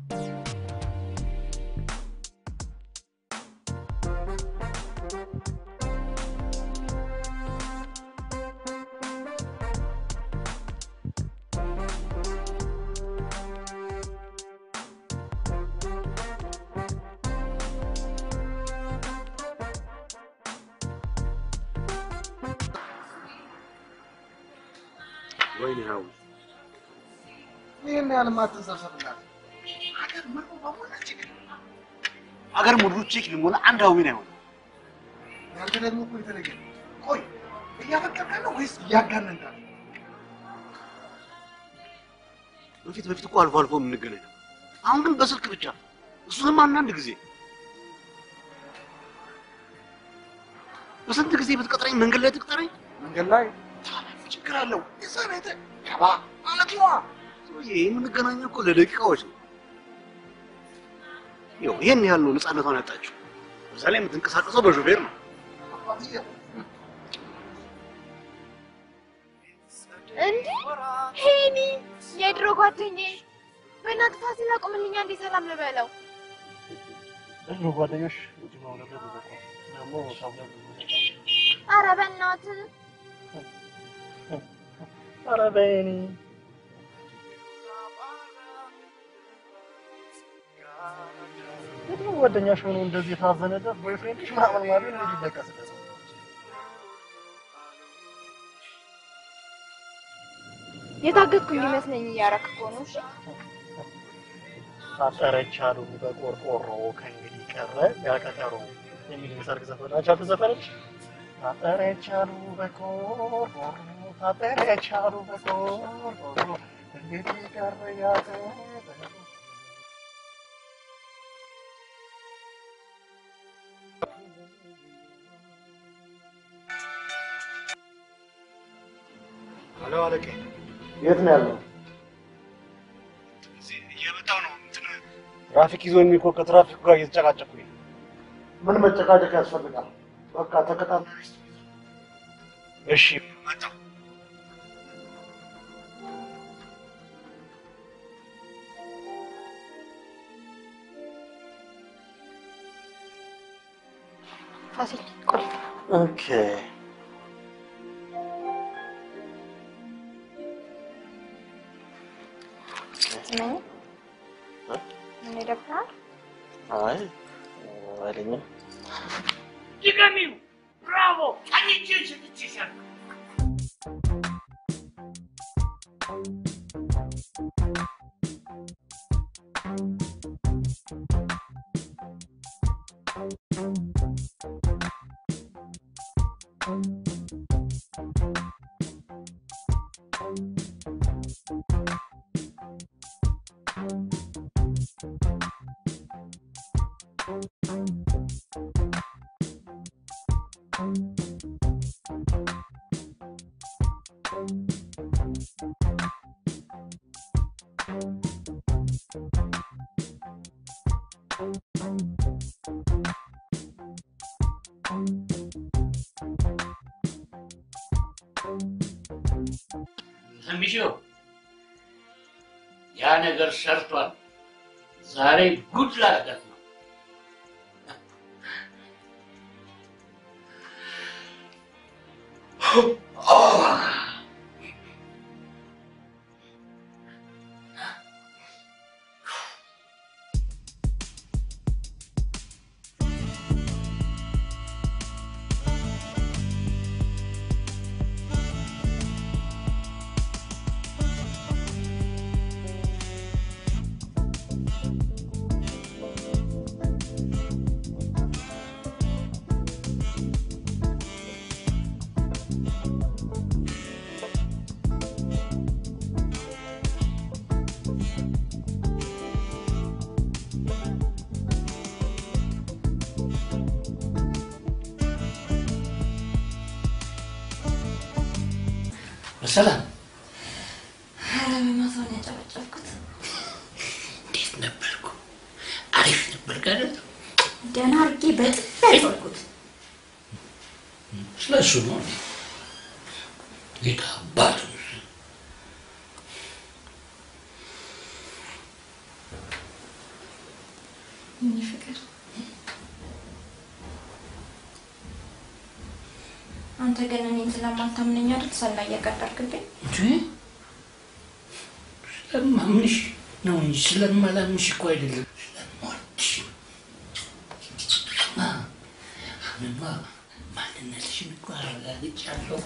ወይኔ ሀው ይህን ያህል ማትንሰብሰብላት ሀገር ምርሙ በሞላ ችግር አገር ሙሉ ቼክ ሊሞላ አንድ ሀዊን አይሆንም። ያንተ ደግሞ እኮ የተለየ ነው። ቆይ እያፈቀርከን ነው ወይስ እያጋነንከን ነው? በፊት በፊት እኮ አልፎ አልፎ የምንገናኝ ነበር። አሁን ግን በስልክ ብቻ፣ እሱንም አንዳንድ ጊዜ። በስንት ጊዜ ብትቀጥረኝ መንገድ ላይ ትቅጠረኝ? መንገድ ላይ ችግር አለው። እዛ ቤት ገባ ማለት ነዋ። ሰውዬ የምንገናኘው እኮ ለደቂቃዎች ነው። ይኸው ይሄን ያህል ነው ነፃነቷን ያጣችው። በዛ ላይ የምትንቀሳቀሰው በሾፌር ነው። እንዴ ሄኒ የድሮ ጓደኛዬ በእናትህ ፋሲል አቁምልኛ እንዴ ሰላም ልበለው ብዙ ጓደኞች ውጭ መውለድ ብዙ እኮ ደግሞ ሳብለ ኧረ በእናትህ ኧረ በይኔ የድሮ ጓደኛሽ ሆኖ እንደዚህ የታዘነለት ቦይፍሬንድሽ ምናምን ማለት ነው ሊለቀስለት ነው። የታገትኩ እንዲመስለኝ እያደረክ እኮ ነው እሺ ታጠረች አሉ በቆርቆሮ ከእንግዲህ ቀረ ያቀጠሮ የሚል የሰርግ ዘፈን አንቺ አልተዘፈነች? ታጠረች አሉ በቆርቆሮ ታጠረች አሉ በቆርቆሮ እንግዲህ ቀረ ያቀጠሮ ሄሎ አለቄ፣ የት ነው ያለው? እየመጣሁ ነው። እንትን ትራፊክ ይዞ የሚኮ ከትራፊኩ ጋር እየተጨቃጨኩኝ ነው። ምን መጨቃጨቅ ያስፈልጋል? በቃ ተከታተል። እሺ መጣሁ። ፋሲል ቆይ ኦኬ ስመኝ ምን ይደብራል አይ አይለኝም። ድገሚው። ብራቮ! ቀኝቼ ስትችሻል ሰሚሽው ያ ነገር ሰርቷል። ዛሬ ጉድ ላደርጋት ነው። ሰላም ኧረ በማታው ነው ያጨበጨብኩት። እንዴት ነበርኩ? አሪፍ ነበር ጋር ደህና አድርጌ በጥፍ ያጨበኩት። ስለ እሱ ነው ጌታ አባቱ የእኔ ፍቅር አንተ ግን እኔን ስለማታምነኝ አይደል ሰላ እየቀጠርክብኝ? እንጂ ስለማምንሽ ነው እንጂ ስለማላምንሽ እኮ አይደለም። ስለምወድሽ ማ አሁንማ ማንነትሽን እኮ አረጋግጫለሁ።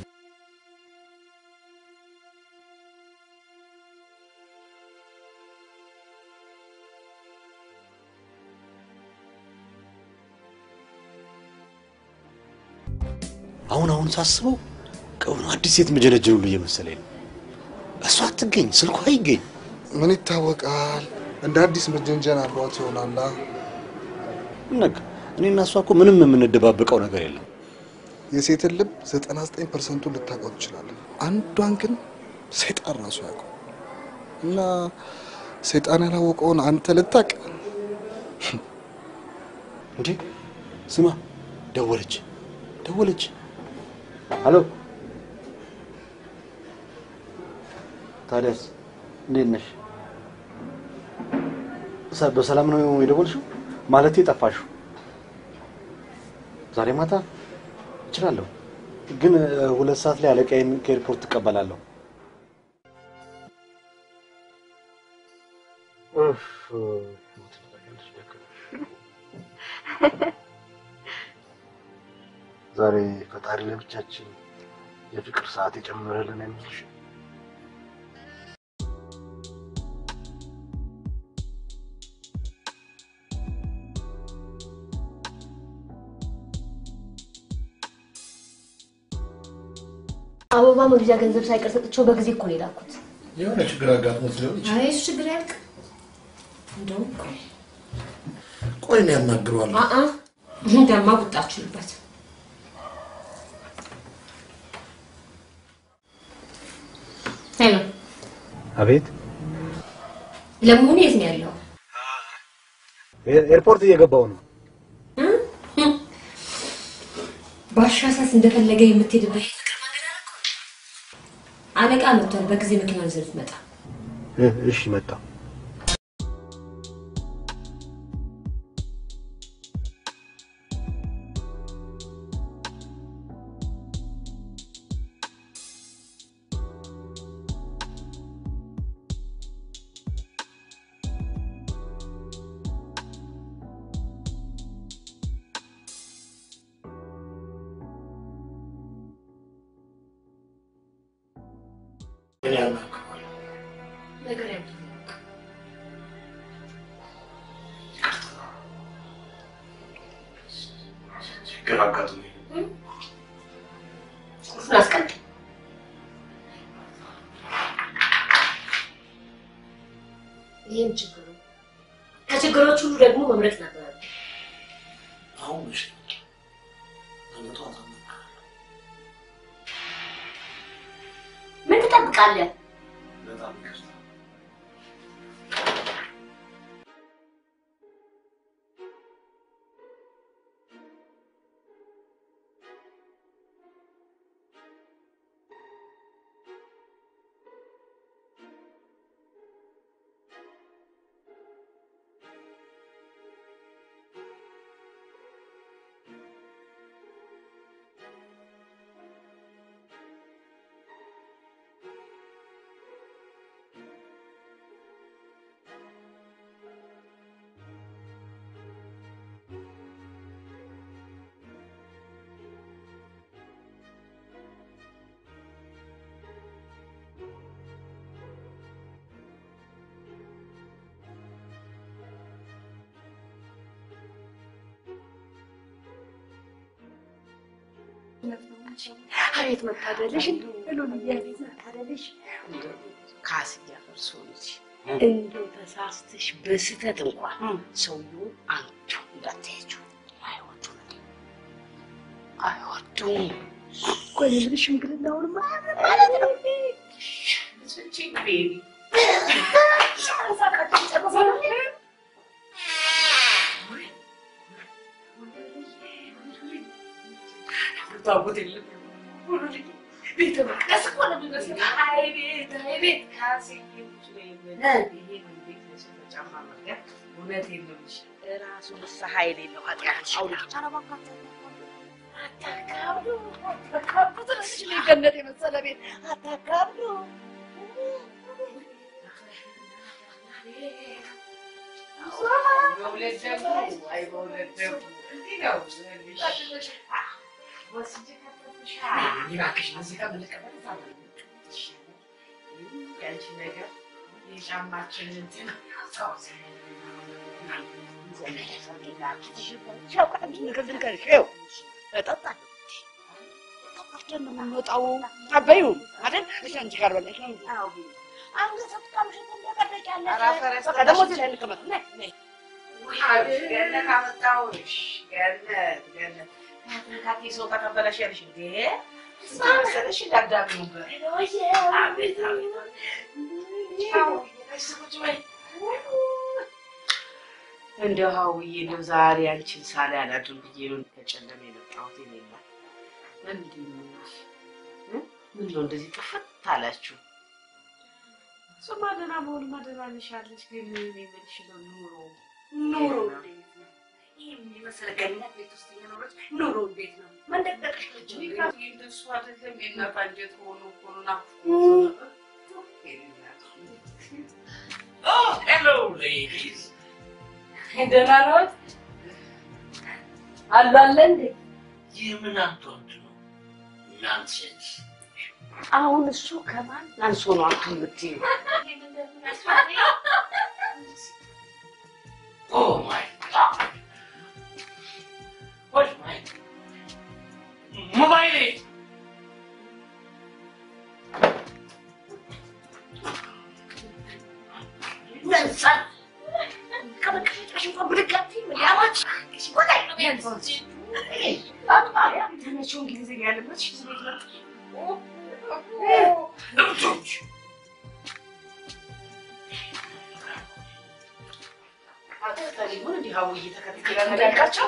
አሁን አሁን ሳስበው ከሆነ አዲስ ሴት መጀነጀን ሁሉ እየመሰለኝ ነው። እሷ አትገኝ፣ ስልኳ አይገኝ። ምን ይታወቃል? እንደ አዲስ መጀንጀን አብሯት ይሆናላ። ነግ እኔና እሷ እኮ ምንም የምንደባበቀው ነገር የለም። የሴትን ልብ 99 ፐርሰንቱን ልታውቀው ትችላለህ። አንዷን ግን ሰይጣን ራሱ ያውቀው እና ሰይጣን ያላወቀውን አንተ ልታቅ እንዴ ስማ፣ ደወለች ደወለች። አሎ ታዲያስ እንዴት ነሽ? ሰ- በሰላም ነው የደወልሽው? ማለቴ ጠፋሽው? ዛሬ ማታ እችላለሁ፣ ግን እ፣ ሁለት ሰዓት ላይ አለቃዬን ከኤርፖርት ትቀበላለሁ። ኡፍ፣ ዛሬ ፈጣሪ ለብቻችን የፍቅር ሰዓት የጨመረልን የሚልሽ አበባ መግዣ ገንዘብ ሳይቀር ሰጥቼው በጊዜ እኮ ነው የላኩት። የሆነ ችግር አጋጥሞት ሊሆን ይችላል። አይ እሱ ችግር ያልቅ እንደውም ቆይ ቆይ እኔ ያናግረዋለሁ። አአ እንደማ ቁጣችሁበት ሄሎ፣ አቤት፣ ለመሆኑ የት ነው ያለው? ኤርፖርት እየገባው ነው። ባሻሳስ እንደፈለገ የምትሄድበት የፍቅር መንገድ አደረኩ። አለቃ መጥቷል። በጊዜ መኪናውን ይዘህ ልትመጣ እ- እሺ መጣ። እኔ ያናግረዋለሁ። ነገር ያለ ችግር አጋጥሞኝ ቁልፉን አስቀምጥ። ይህም ችግሩ ከችግሮች ሁሉ ደግሞ መምረጥ ነበር። አሁን መቼ ነው? ነገ ጠዋት አናግረዋለሁ። ምን ትጠብቃለህ? በጣም ይቅርታ። አቤት መታደልሽ! ሉልዬ አቤት መታደልሽ! ካስ እያፈርሶ ልጅ እንደው ተሳስተሽ በስህተት እንኳን ሰውየውን አንቺ እንዳትያቸው አይወዱም አይወዱም። ቆይ የምልሽ ሽምግልናውንማ ማለት ነው ስንቺን ቤቢ ታቦት የለም ቤተ መቅደስ እኮ ነው የሚመስለው። አይ ቤት አይ ቤት ካሴቶች ነው የምልህ። ይሄን ቤት ለሰው ተጫማ መርገጥ እውነቴን ነው የምልሽ። እራሱ ንስሐ የሌለው ኃጢአት አውልቅ። አታካብዱ አታካብዱ ትንሽ ነው ገነት የመሰለ ቤት አታካብዱ። መውለድ ደግሞ አይ መውለድ ደግሞ እንዲህ ነው የምልሽ። ወስጄ እባክሽ እዚህ ጋር ብንቀመጥ ያንቺ ነገር የጫማችን እንትን አስታውሰኝ። ነገር ልንገርሽ፣ ይኸው እጠጣለሁ ጠጣችን ነው የምንወጣው። አበዩ አይደል? እሺ አንቺ ጋር በለሽ አንገት አትቀምሽም እንደቀደቂያለሽ። በቃ ደግሞ እዚህ ላይ እንቀመጥ። ነይ ነይ ገነት አመጣሁሽ። ገነት ገነት ካቴ ሰው ተቀበለሽ ያልሽ እንዴ መሰለሽ እንዳዳሚ ነበር። አቤት አቤት እንደው ሀውዬ እንደው ዛሬ አንቺን ሳላይ አላድርም ብዬ ነው ከጨለመ የመጣሁት። የኔማ ምንድን ነው ምን ነው እንደዚህ ጥፍት አላችሁ? እሱማ ደህና መሆንማ ደህና ነሻለች፣ ግን እኔ የምልሽ ነው ኑሮ ኑሮ እንዴት ነው? ይህን የመሰለ ገነት ቤት ውስጥ እየኖረች ኑሮ እንዴት ነው? መንደቅደቅሽ ልጅ እንደሱ አይደለም። የእናት አንጀት ሆኖ እኮ ነው ናፍቆት Oh, hello, ladies. ደህና ነዎት? አሉ አለ እንዴ? የምን አንቶንት ነው? ናንሴንስ። አሁን እሱ ከማን አንሶ ነው አንቱ የምትይው? Oh my God. What's my mobile? ነንሳን ከመቀመጫሽ እንኳን ብድግ አትይም እንዴ? አማች ወላይ ነው ተመቼው እንግሊዝኛ ያለበት ሽ ቤት መጣሽ እብዶች! አጠጣሪ ሆን እንዲህ ሀውዬ ተከትላ ነዳቃቸው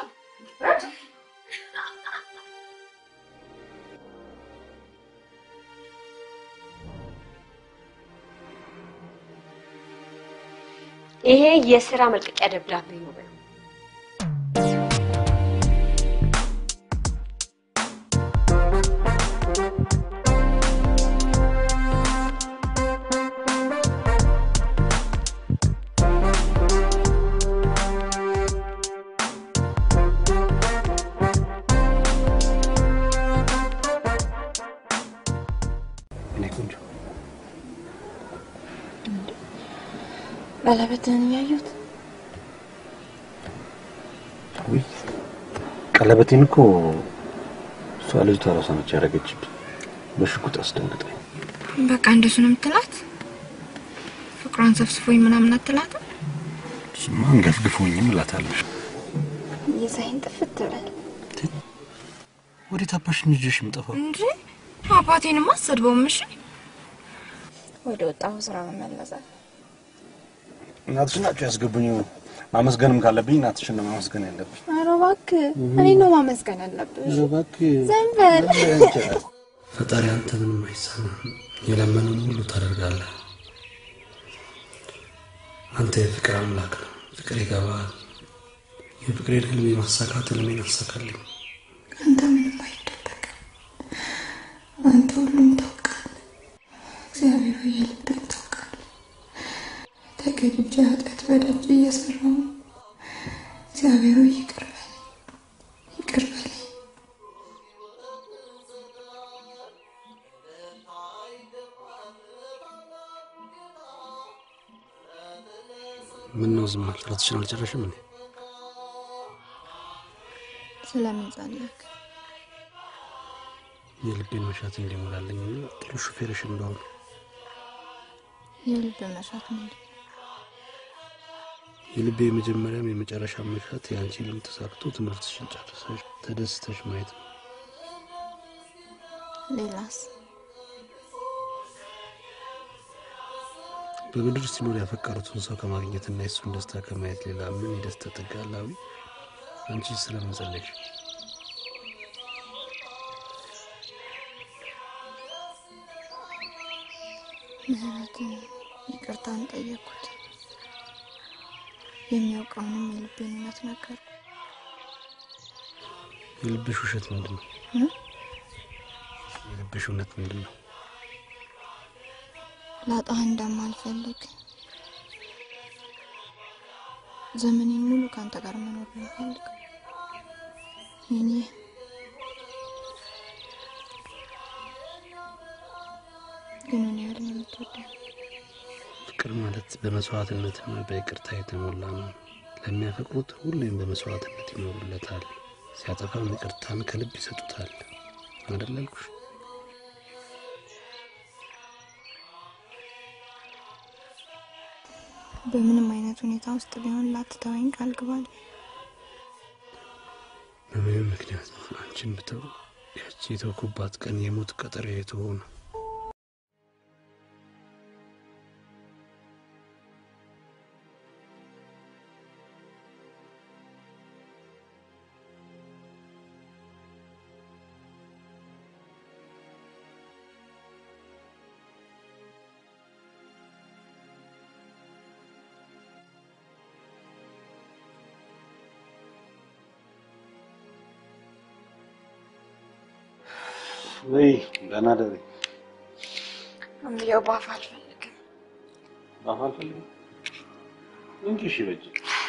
ይሄ የስራ መልቀቂያ ደብዳቤ ነው በለው። እኔ ቆንጆ ቀለበትህን እያየሁት ውይ ቀለበቴን እኮ እሷ ልጅቷ ራሷ ነች ያደረገችብኝ። በሽጉጥ አስደንግጠኝ። በቃ እንደሱ ነው የምትላት? ፍቅሯን ሰፍስፎኝ ምናምን አትላትም? እሱማ አንገፍግፎኝም እላታለሁ። የዛይን ጥፍት በል ወዴት አባሽን ይዤሽ የምጠፋው? እንጂ አባቴንማ አሰድበውም። እሺ ወደ ወጣሁ ስራ መመለሳል። እናትሽ ናቸው ያስገቡኝ። ማመስገንም ካለብኝ እናትሽን ነው ማመስገን ያለብኝ። ኧረ እባክህ እኔ ነው ማመስገን ያለብህ። ኧረ እባክህ ዝም በል። ፈጣሪ አንተ ምንም አይሳናህም። የለመነውን ሁሉ ታደርጋለህ። አንተ የፍቅር አምላክ ነው። ፍቅር ይገባል። የፍቅሬን ህልም የማሳካት ህልሜን አሳካልኝ። አንተ ምንም አይደበቅም። አንተ ሁሉም ታውቃለህ። እግዚአብሔር ሆይ የልቤን ታውቃለህ። ተገድጄ ኃጢአት በደጅ እየሰራሁ ነው። እግዚአብሔር ሆይ ይቅር በለኝ፣ ይቅር በለኝ። ምን ነው ዝም አልክ? ራትሽን አልጨረሽም እንዴ? ስለምን ጸለይክ? የልቤን መሻት እንዲሞላልኝ እና ጥሩ ሹፌርሽ እንደሆነ የልብ መሻት ምንድን ነው? የልቤ የመጀመሪያም የመጨረሻ መሻት የአንቺ ልም ተሳክቶ ትምህርትሽን ጨርሰሽ ተደስተሽ ማየት ነው። ሌላስ? በምድር ሲኖር ያፈቀሩትን ሰው ከማግኘትና የእሱን ደስታ ከማየት ሌላ ምን የደስታ ጥግ አለ? አዊ አንቺ ስለምን ጸለይሽ? ምህረትን ይቅርታን ጠየቅኩት። የሚያውቀውንም የልቤን እውነት ነገርኩ። የልብሽ ውሸት ምንድን ነው? እ? የልብሽ እውነት ምንድን ነው? ላጣህ እንደማልፈልግ ዘመኔን ሙሉ ከአንተ ጋር መኖር ነው የምፈልገው። የኔ ግን ምን ያህል ነው የምትወደኝ? ፍቅር ማለት በመስዋዕትነትና በይቅርታ የተሞላ ነው። ለሚያፈቅሩት ሁሌም በመስዋዕትነት ይኖሩለታል። ሲያጠፋም ይቅርታን ከልብ ይሰጡታል። አይደል ያልኩሽ? በምንም አይነት ሁኔታ ውስጥ ቢሆን ላትተወኝ ቃል ግባል። በምንም ምክንያት አንቺን ብተው ያቺ የተውኩባት ቀን የሞት ቀጠሮ የተሆነ ወይ ደህና ደሪ እምየው ባፍ አልፈልግም። ባፍ አልፈልግም እንጂ እሺ በጅ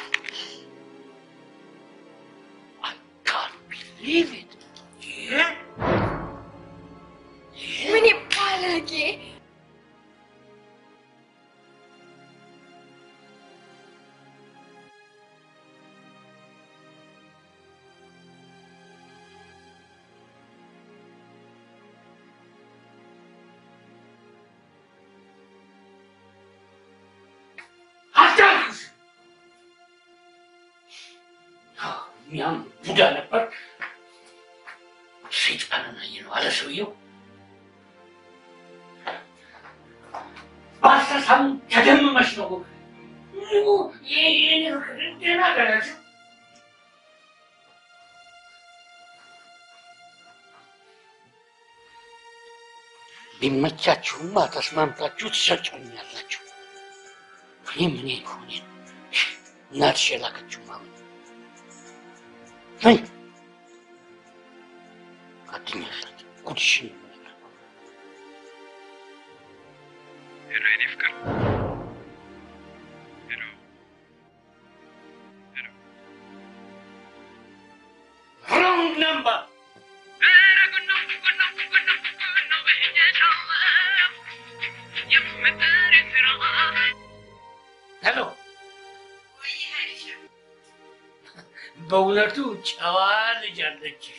Leave it. ምን ይባላል? አዳምስ እኛም ቡዳ ነበር ሰይጣንን አየነው አለ ሰውየው። በአስተሳሰብ ተደምመሽ ነው ምኑ የኔ ፍቅር ደህና ገራችሁ ቢመቻችሁማ ተስማምታችሁ ትሰጡኛላችሁ። እኔ ምን ሆኔ እናትሽ የላከችው ማለት ነይ ጓደኛላት ጉድሽን ሄሎ የኔ ፍቅር ሄሎ ሮንግ ነምበር ሄሎ በእውነቱ ጨዋ ልጅ አለችሽ።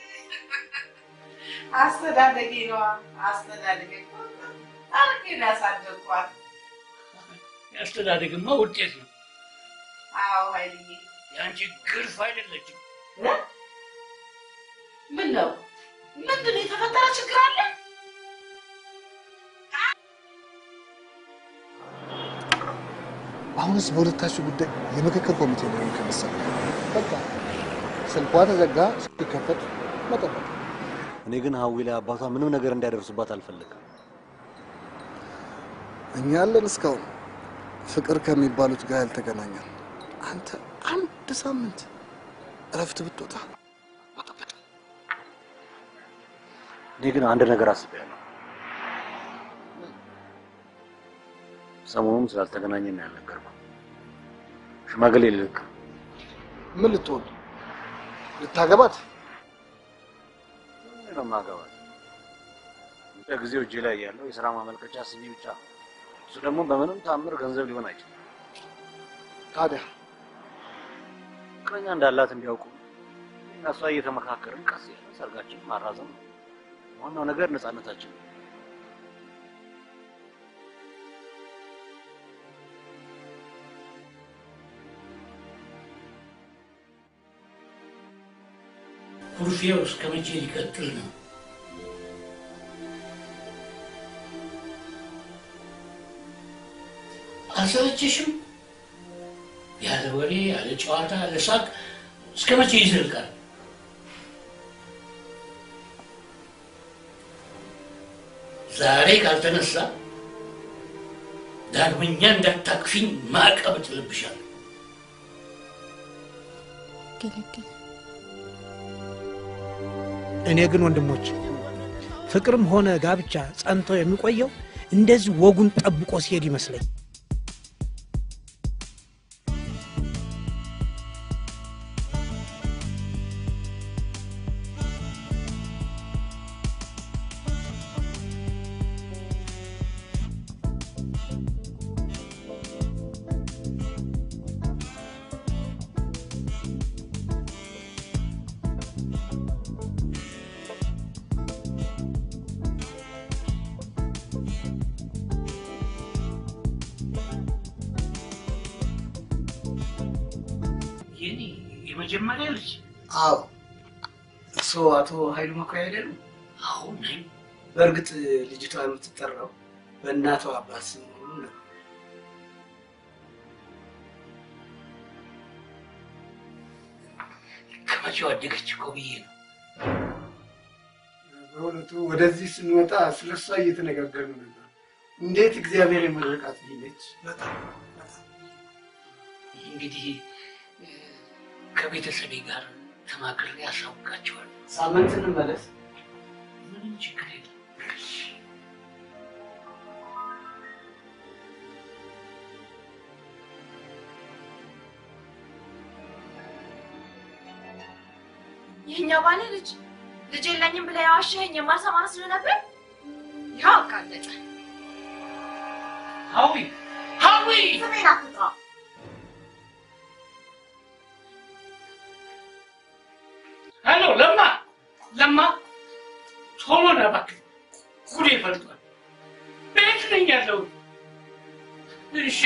አስተዳደጌ ነዋ። አስተዳደጌ እኮ አርጌ ነው ያሳደግኳት። ያስተዳደግማ ውጤት ነው። አዎ ኃይልዬ፣ የአንቺ ግርፍ አይደለችም። ምን ነው ምንድን ነው የተፈጠረ ችግር አለ? አሁንስ በሁለታችሁ ጉዳይ የምክክር ኮሚቴ ሊሆን ከመሰለ በቃ ስልኳ ተዘጋ፣ ሲከፈት መጠበቅ። እኔ ግን ሀዊ ላይ አባቷ ምንም ነገር እንዲያደርሱባት አልፈልግም። እኛ ያለን እስካሁን ፍቅር ከሚባሉት ጋር ያልተገናኘን። አንተ አንድ ሳምንት እረፍት ብትወጣ እኔ ግን አንድ ነገር አስቤያለሁ። ሰሞኑን ስላልተገናኘን ያልነገርኩህ ሽማግሌ ልልክ ምን ልትሆን ልታገባት? ምን ነው ማገባት? ለጊዜው እጄ ላይ ያለው የስራ ማመልከቻ ሲቪ ብቻ ነው። እሱ ደግሞ በምንም ታምር ገንዘብ ሊሆን አይችልም። ታዲያ ፍቅረኛ እንዳላት እንዲያውቁ እና እሷ እየተመካከርን ቀስ ያለ ሰርጋችን ማራዘም ነው። ዋናው ነገር ነፃነታችን ነው። ኩርፊያው እስከ መቼ ሊቀጥል ነው? አያሰለችሽም? ያለ ወሬ፣ ያለ ጨዋታ፣ ያለ ሳቅ እስከ መቼ ይዘልቃል? ዛሬ ካልተነሳ ዳግመኛ እንዳታቅፊኝ ማዕቀብ እጥልብሻለሁ። ገለገለ እኔ ግን ወንድሞች ፍቅርም ሆነ ጋብቻ ጸንቶ የሚቆየው እንደዚህ ወጉን ጠብቆ ሲሄድ ይመስለኝ። የኔ የመጀመሪያ ልጅ አዎ እርስዎ አቶ ኃይሉ መኩሪያ አይደሉም? አሁን ነኝ። በእርግጥ ልጅቷ የምትጠራው በእናቷ አባት ስም መሆኑን ነው። ከመቼው አደገች እኮ ብዬ ነው። በእውነቱ ወደዚህ ስንመጣ ስለ እሷ እየተነጋገርን ነበር። እንዴት እግዚአብሔር የመረቃት ልጅ ነች። በጣም እንግዲህ እ፣ ከቤተሰቤ ጋር ተማክሬ ያሳውቃቸዋል። ሳምንት እንመለስ። ምንም ችግር የለም። ይህኛው ባለ ልጅ ልጅ የለኝም ብለህ የዋሸኸኝ የማሰማ መስሎ ነበር። ይኸው አጋለጠ። ሀዊ ሀዊ ስሜን አትጥራ። ሄሎ ለማ ለማ ቶሎ ና እባክህ፣ ጉዴ ፈልቷል። ቤት ነኝ ያለሁት። እሺ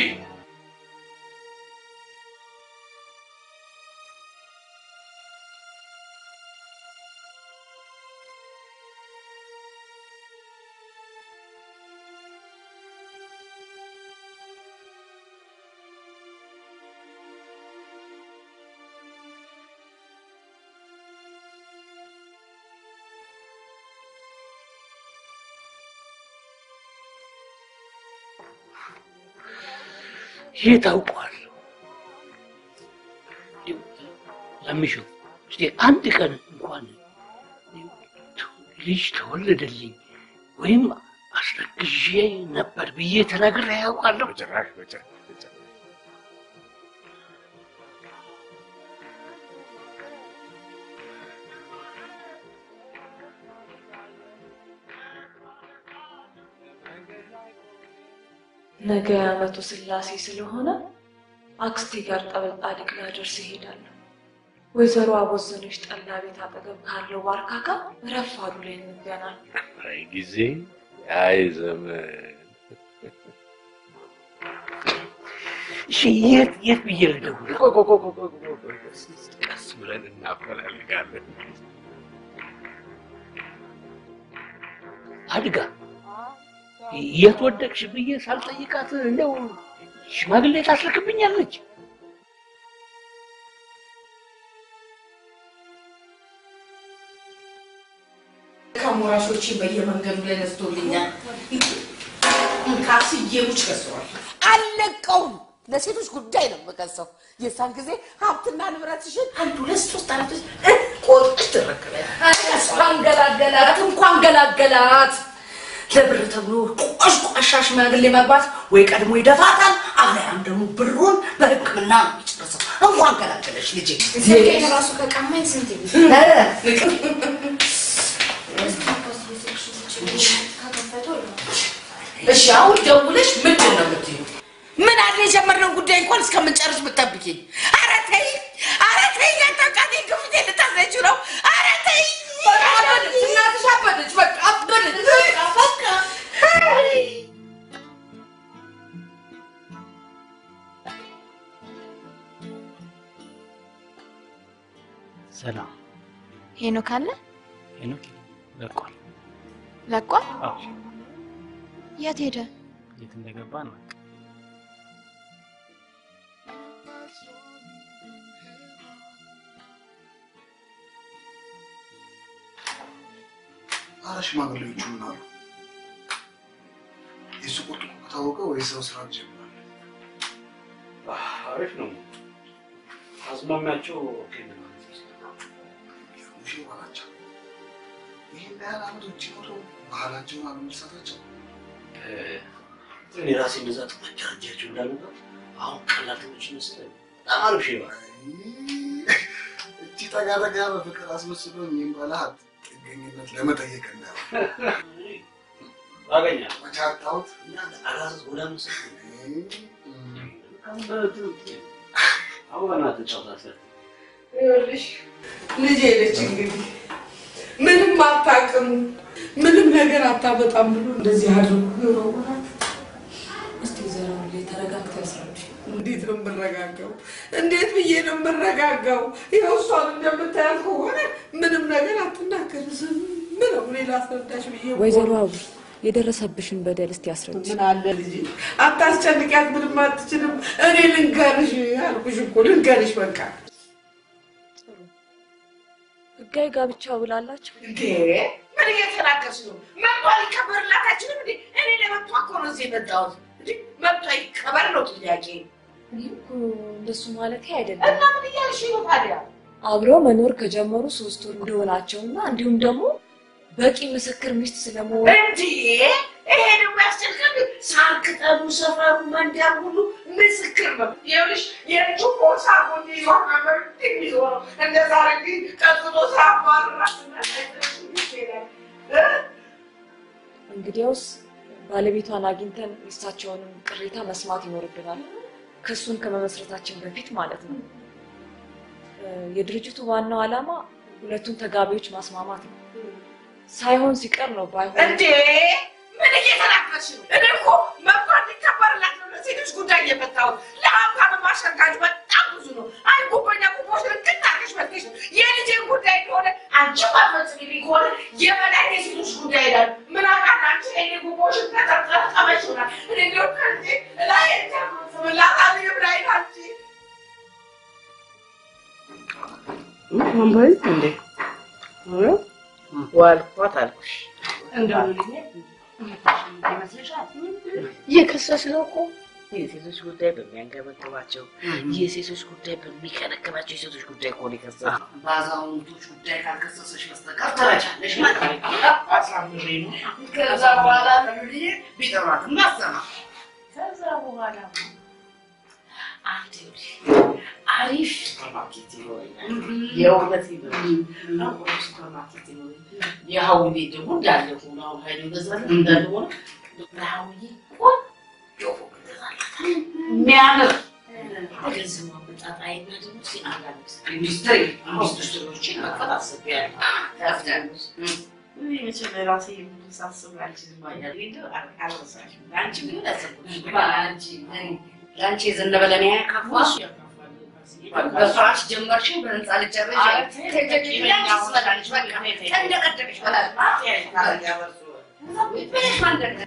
ይህ ታውቋል። ለምሽው እስቲ አንድ ቀን እንኳን ልጅ ተወለደልኝ ወይም አስረግዤ ነበር ብዬ ተናግሬ ያውቃለሁ? በጭራሽ በጭራሽ በጭራሽ። ነገ የዓመቱ ስላሴ ስለሆነ አክስቴ ጋር ጠበል ጻድቅ ላደርስ እሄዳለሁ። ወይዘሮ አቦዘነች ጠላ ቤት አጠገብ ካለው ዋርካ ጋር ረፋዱ ላይ እንገናኝ። አይ ጊዜ አይ ዘመን እሺ የት የት ብዬ ልደውል? ቆይ ቆይ ቆይ ቆይ ቆይ ቆይ ቆይ ቆይ፣ ቀስ ብለን እናፈላልጋለን። አድጋ የት ወደቅሽ ብዬ ሳልጠይቃት እንደው ሽማግሌ ታስልክብኛለች። ከሞራሾቼ በየመንገዱ ላይ ነስቶልኛል። ካስዬ ሙች ከሰዋል። አልለቀውም። ለሴቶች ጉዳይ ነው የምከሰው። የዛን ጊዜ ሀብትና ንብረትሽን አንድ ሁለት ሶስት አራት ቆጥሽ ትረከበያለሽ። እንኳን ገላገላት እንኳን ገላገላት። ለብር ተብሎ ቆሽቋሻ ሽማግሌ መግባት ወይ ቀድሞ ይደፋታል፣ አለያም ደግሞ ብሩን በሕክምና ነው የሚጨርሰው። እንኳን ገላገለሽ ልጄ። ስልኬን ራሱ ከቀማኝ ስንት ጊዜ እሺ አሁን ደውለሽ ምንድን ነው የምትይው? ምን አለ የጀመርነው ጉዳይ እንኳን እስከምንጨርስ ብትጠብቂኝ። ኧረ ተይ፣ ኧረ ተይ፣ ያታቃቴ ግፍቴ ልታስረችው ነው። ኧረ ተይ። አበደች፣ እናትሽ አበደች፣ በቃ አበደች፣ በቃ በቃ። ሰላም ሄኖክ አለ ሄኖክ ለቋል። ለቋል። አዎ የት ሄደ? የት እንደገባ አናውቅም። አረ ሽማግሌዎቹ ምን አሉ? የሱ ቁርጥ ከታወቀ ወይ ሰው ስራ ጀምራል። አሪፍ ነው። አዝማሚያቸው ኦኬ ነው። ሙሽ ባላቸው ይህን ያህል አመት ውጭ ኖረው ባህላቸውን አለመልሳታቸው እኔ ራሴ እንደዛ ተመጃጃቸው እንዳልነበር አሁን ቀላል ትንሽ ይመስላል። በጣም አሪፍ ሼባ እቺ ጠጋ ጠጋ በፍቅር አስመስሎ እኔም ባለሀብት ጥገኝነት ለመጠየቅ እንዳይሆን ታገኛለህ። መቼ አጣሁት? እናንተ አራስ ጎዳ ምስል አሁን በእናትህ ጫውታ ይኸውልሽ ልጄ ነች እንግዲህ ምንም አታውቅም፣ ምንም ነገር አታመጣም ብሎ እንደዚህ አድርጎ ይሮውናል። እስቲ ዘራው ላይ ተረጋግተህ ያስረዱሽ። እንዴት ነው የምረጋጋው? እንዴት ብዬ ነው የምረጋጋው? ይኸው እሷን እንደምታያት ከሆነ ምንም ነገር አትናገር፣ ዝም ነው። እኔ ላስረዳሽ ብዬ እኮ ወይዘሮ አቡ የደረሰብሽን በደል እስቲ ያስረጅ። ምን አለ ልጄ፣ አታስጨንቂያት፣ ምንም አትችልም። እኔ ልንገርሽ አልኩሽ እኮ ልንገርሽ በቃ ህጋዊ ጋብቻ ብላላችሁ እንዴ ምን እየተናገርሽ ነው? መብቷ ሊከበርላት አይችልም እንዴ? እኔ ለመብቷ እኮ ነው እዚህ የመጣሁት እንጂ መብቷ ይከበር ነው ጥያቄ። እኔ እኮ እንደሱ ማለት እና አይደለም። ምን እያልሽ ነው ታዲያ? አብረው መኖር ከጀመሩ ሶስት ወር እንደሆናቸውና እንዲሁም ደግሞ በቂ ምስክር ሚስት ስለመሆኑ እንዴ ይሄ ደግሞ ያስጨንቃል። ሳር ቅጠሉ፣ ሰፈሩ፣ መንደር ሁሉ ምስክር ነው። ይኸውልሽ የእጁ ቦርሳ ጎን ይዞ ነበር የሚዞረው እንደዛ ረግ ቀጥሎ ሳባራት እንግዲያውስ ባለቤቷን አግኝተን ሚስታቸውንም ቅሬታ መስማት ይኖርብናል። ክሱን ከመመስረታችን በፊት ማለት ነው። እ፣ የድርጅቱ ዋናው ዓላማ ሁለቱን ተጋቢዎች ማስማማት ነው። ሳይሆን ሲቀር ነው ባይሆን እንዴ ምን እየተናገርሽ ነው? እኔ እኮ መብቷ እንዲከበርላት ነው ለሴቶች ጉዳይ የመጣሁት። ለሀብታም ማሸርጋጅ በጣም ብዙ ነው። አይ ጉቦኛ ጉቦች ልክት አድርገሽ መጥተሽ ነው የልጄን ጉዳይ ከሆነ አንቺ ማትፈጽሚልኝ ከሆነ የበላይ የሴቶች ጉዳይ ይላል። ምን አውቃለሁ አንቺ የኔ ጉቦሽን ተጠርጠመሽ ይሆናል። እኔ እንዲሁ ከዚህ ላይ ስምላታል ብላይ አንቺ ወንበሪ እንዴ ዋልኳት አልኩሽ። እንደው ልኝ ይመስልሻል? እየከሰስ ነው እኮ የሴቶች ጉዳይ በሚያንገበግባቸው የሴቶች ጉዳይ በሚከነከባቸው የሴቶች ጉዳይ ከሆነ የከሰስ በአዛውንቶች ጉዳይ ካልከሰሰሽ በስተቀር ተረቻለሽ ማለት ነው። አሳምሬ ነው። ከዛ በኋላ ለምልዬ ቢጠሯት እናሰማ ከዛ በኋላ አንድ አሪፍ ሱፐርማርኬት ይኖረኛል። የእውነት ይኖረኛል። ሱፐርማርኬት ይኖረኛል። የሀዊ ቤት ደግሞ እንዳለ ሆኖ አሁን ሀይል ይገዛል እንዳለ ሆኖ ለሀዊዬ ቆንጆ ፎቅ እገዛላታለሁ። የሚያምር ገንዘቡ አመጣጣይና ደግሞ እስኪ አንዳንድ ኢንዱስትሪ ኢንዱስትሪዎችን መክፈት አስቤያለሁ። ከፍታለች መቼም ራሴ የምሳስብ አልችልም። አያሌ እንደው አልረሳሽም። ለአንቺ ቢሆን ያሰብኩሽ ለአንቺ ለአንቺ የዘነበ ለእኔ ያካፋሽ በፍራሽ ጀመርሽ፣ በህንፃ ልጨርሽ ትመላለች። በቃ እንደቀደምሽ በላል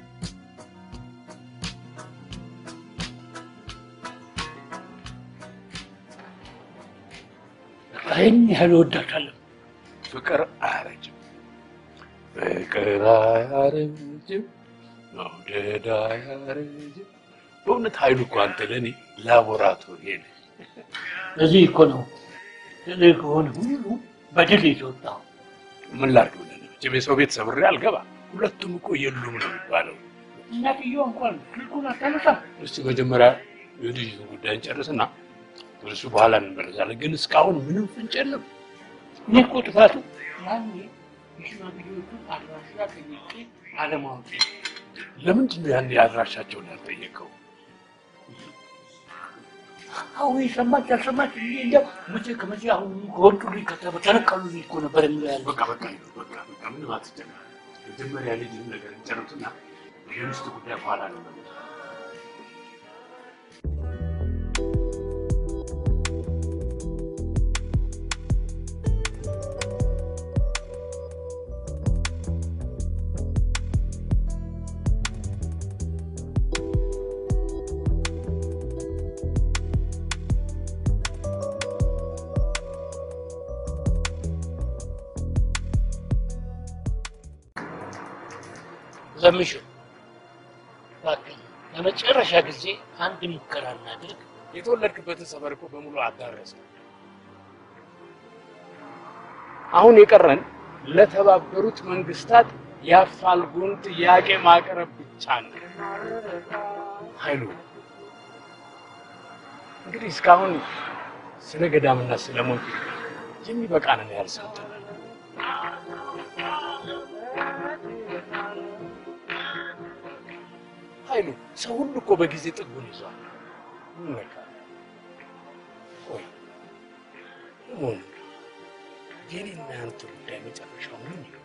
ይህን ያህል እወዳታለሁ። ፍቅር አያረጅም፣ ፍቅር አያረጅም፣ መውደድ አያረጅም። በእውነት ኃይሉ እኮ አንተ ለእኔ ላቦራቶሪ ነህ። ለዚህ እኮ ነው እኔ ከሆነ ሁሉ በድል የተወጣው። ምን ላድርግ ብለህ ነው? መቼም የሰው ቤት ሰብሬ አልገባ። ሁለቱም እኮ የሉም ነው የሚባለው። እናትየው እንኳን ስልኩን አታነሳም። እስቲ መጀመሪያ የልጅቱን ጉዳይ እንጨርስና ወደ እሱ በኋላ እንመለሳለን። ግን እስካሁን ምንም ፍንጭ የለም። እኔ እኮ ጥፋቱ ያኔ የሽማግሌዎቹን አድራሻ ጠይቄ አለማወቅ ለምንድን ነው ያን አድራሻቸውን ያልጠየቀው? አዎ ሰማች አልሰማች እንዴ እንደው መቼ ከመቼ አሁን ከወጡልኝ ከተነቀሉልኝ እኮ ነበር የሚለው ያለ በቃ በቃ በቃ በቃ ምንም አትጨነቅ። መጀመሪያ ልጅህን ነገር እንጨርስና የሚስት ጉዳይ በኋላ ነው ከምሹ እባክህ ለመጨረሻ ጊዜ አንድ ሙከራ እናድርግ። የተወለድክበትን ሰፈር እኮ በሙሉ አዳረሰ። አሁን የቀረን ለተባበሩት መንግስታት የአፋልጉን ጥያቄ ማቅረብ ብቻ ነው። ኃይሉ እንግዲህ እስካሁን ስለ ገዳምና ስለ ሞት የሚበቃንን ያህል ሰምተናል። ኃይሉ ሰው ሁሉ እኮ በጊዜ ጥጉን ይዟል። ምን ነካ? ቆይ ለመሆኑ የኔና ያንተ ጉዳይ መጨረሻው ምን ይሆን?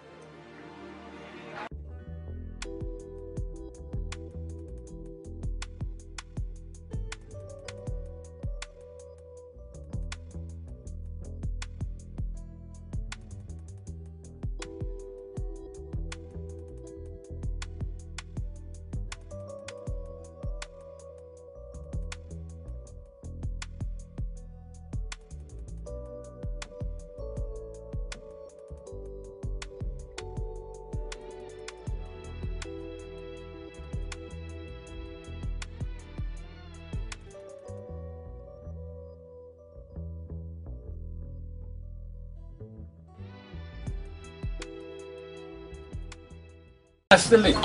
አስትልኝ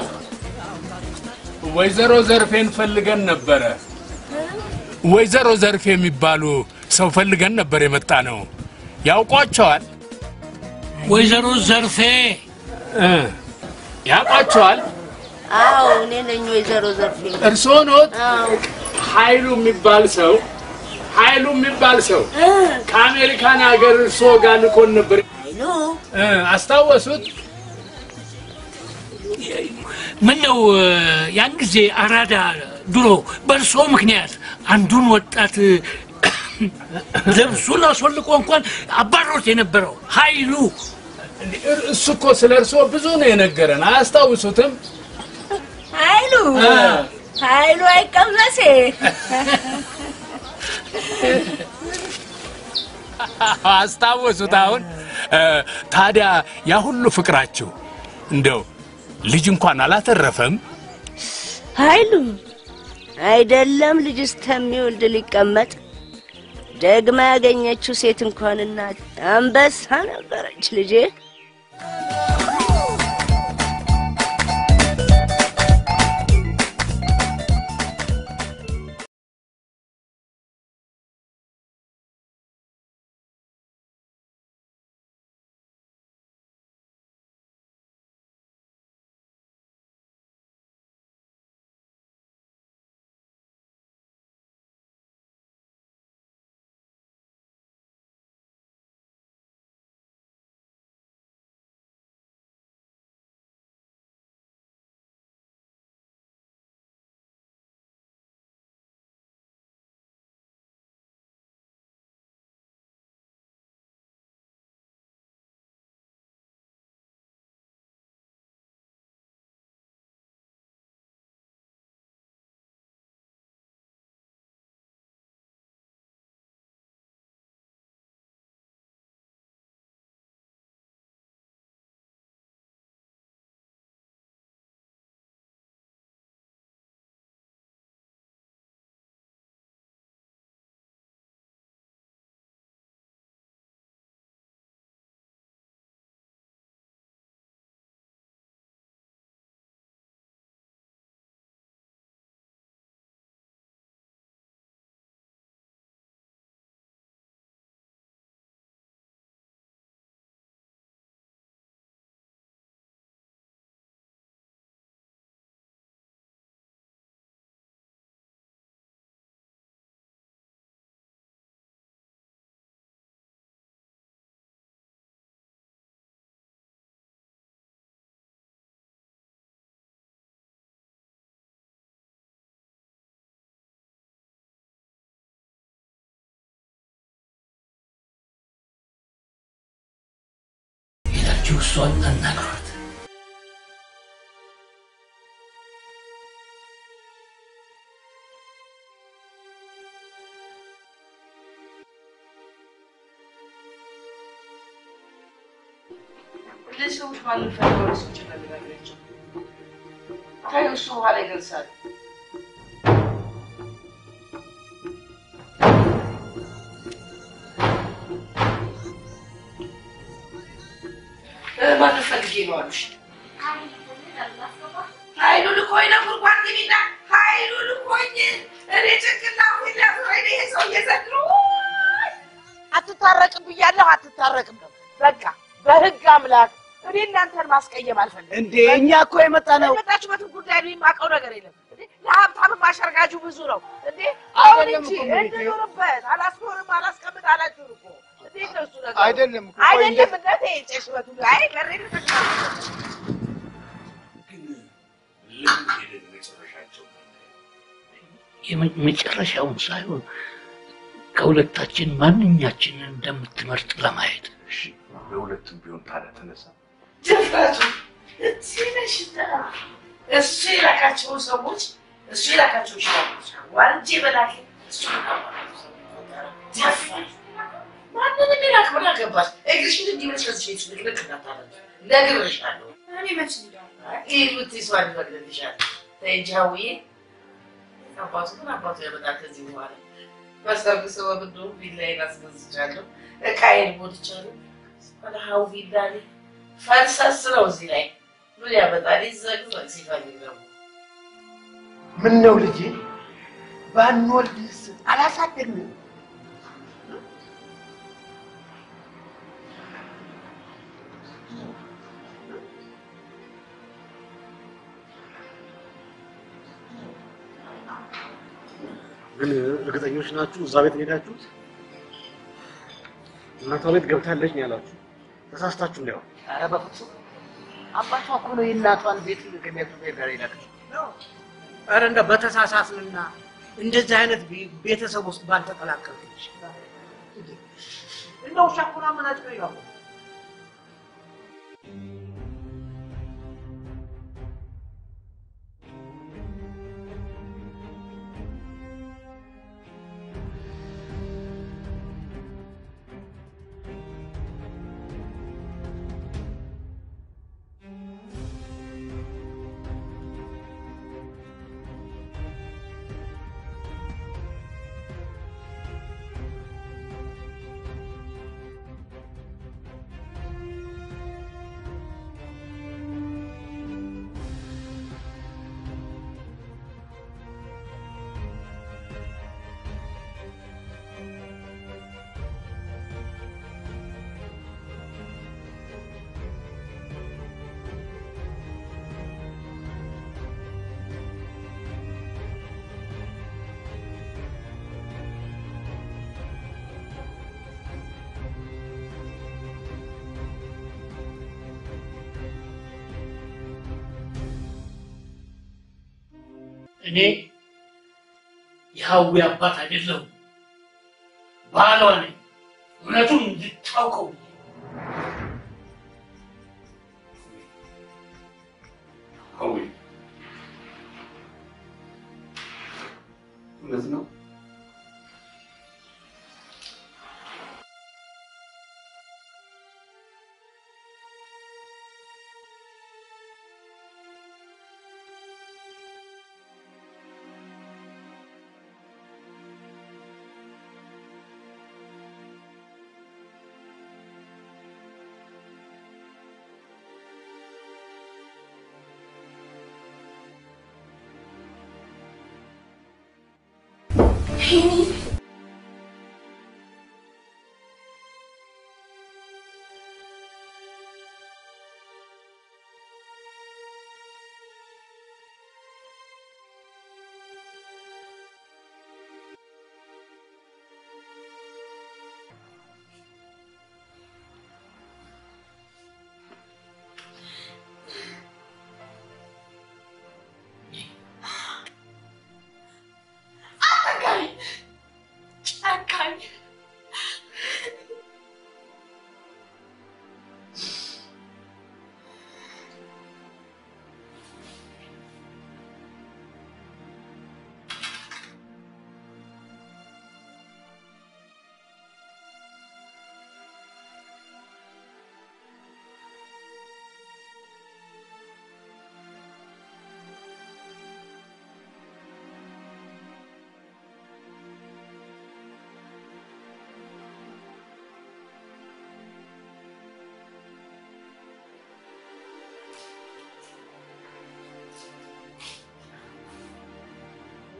ወይዘሮ ዘርፌን ፈልገን ነበረ። ወይዘሮ ዘርፌ የሚባሉ ሰው ፈልገን ነበር የመጣ ነው። ያውቋቸዋል? ወይዘሮ ዘርፌ እ ያውቋቸዋል? አዎ እኔ ነኝ ወይዘሮ ዘርፌ። እርስዎ ኖት? አዎ ኃይሉ የሚባል ሰው ኃይሉ የሚባል ሰው ከአሜሪካን ሀገር እርስዎ ጋር ልኮን ነበር። ኃይሉ እ አስታወሱት? ምን ነው ያን ጊዜ አራዳ ድሮ በእርሶ ምክንያት አንዱን ወጣት ልብሱን አስወልቆ እንኳን አባሮት የነበረው ኃይሉ እሱ እኮ ስለ እርስዎ ብዙ ነው የነገረን። አያስታውሱትም? ኃይሉ እ ኃይሉ አይቀመሴ አስታወሱት? አሁን እ ታዲያ ያ ሁሉ ፍቅራችሁ እንደው ልጅ እንኳን አላተረፈም? ኃይሉ አይደለም ልጅ እስከሚወልድ ሊቀመጥ ደግማ ያገኘችው ሴት እንኳን እናት አንበሳ ነበረች ልጄ። ሄዳችሁ እሷን አናግሯት። እነዚህ ሰዎች ማንም ፈልገው ሰዎች እናነጋግራቸው። ተይው፣ እሱ በኋላ ይገልጻል። ማን ፈልጌ ነው አሉሽ? ኃይሉ ልኮኝ ነው ጉድጓድ ግቢና ኃይሉ ልኮኝ እኔ ጭንቅላቱ ሊያፍረኝ ይሄ ሰውዬ ዘንድሮ አትታረቅም ብያለሁ። አትታረቅም ነው በቃ በህግ አምላክ እኔ እናንተን ማስቀየም አልፈልግም። እንዴ እኛ እኮ የመጣ ነው የመጣችሁበትን ጉዳይ ነው የማውቀው ነገር የለም። እንዴ ለሀብታም ማሸርጋጁ ብዙ ነው እንዴ አሁን አይደለም እንጂ እኮ እመቤቴ። እንኑርበት አላስኖርም አላስቀምጥ አላችሁ እኮ እንዴት ነው እሱ ነገር? አይደለም እኮ ቆይ አይደለም እንደ- እንደቴ ጨሽበቱ አይ በሬ ለምን ሄደን መጨረሻቸው የመ- መጨረሻውን ሳይሆን ከሁለታችን ማንኛችንን እንደምትመርጥ ለማየት እሺ፣ በሁለቱም ቢሆን ታዲያ ተነሳ። ድፍረቱ እዚህ በሽታ እሱ የላካቸውን ሰዎች እሱ የላካቸው ሰዎች ዋልጄ በላኬ እሱ ደፋር ማንንም የላክ ምን አገባሽ? እግርሽን እንዲመች ከዚህ ቤት ልቅልቅ እንዳታደርጊ ነግሬሻለሁ። እኔ መች እንዳለ ይህ ብትይ ሰው አልፈቅድልሻል። ተይ እንጂ ሀውዬ አባቱ ግን አባቱ ያመጣል ከዚህ በኋላ በሰርግ ሰበብ እንደውም ቪላዬን አስገዝቻለሁ፣ እቃዬን ሞልቻለሁ። ወደ ሀው ቪላ ላይ ፈርሰስ ነው እዚህ ላይ ምን ያመጣል? ይዘግዘግ ሲፈልግ ደግሞ ምን ነው ልጄ ባንወልድስ አላሳደግንም ግን እርግጠኞች ናችሁ እዛ ቤት ነው የሄዳችሁት? እናቷ ቤት ገብታለች ነው ያላችሁ። ተሳስታችሁ እንዲያው ኧረ በፍጹም አባቷ እኮ ነው የእናቷን ቤት ከሚያቱ ጋር ይላል ኧረ እንደ በተሳሳትንና እንደዚህ አይነት ቤ- ቤተሰብ ውስጥ ባልተቀላቀልኩች እንደ ውሻ እኮ ነው አመናጭቆ ይላሉ እኔ የሀዊ አባት አይደለሁም፣ ባሏ ነኝ። እውነቱን እንድታውቀው ሀዊ እውነት ነው።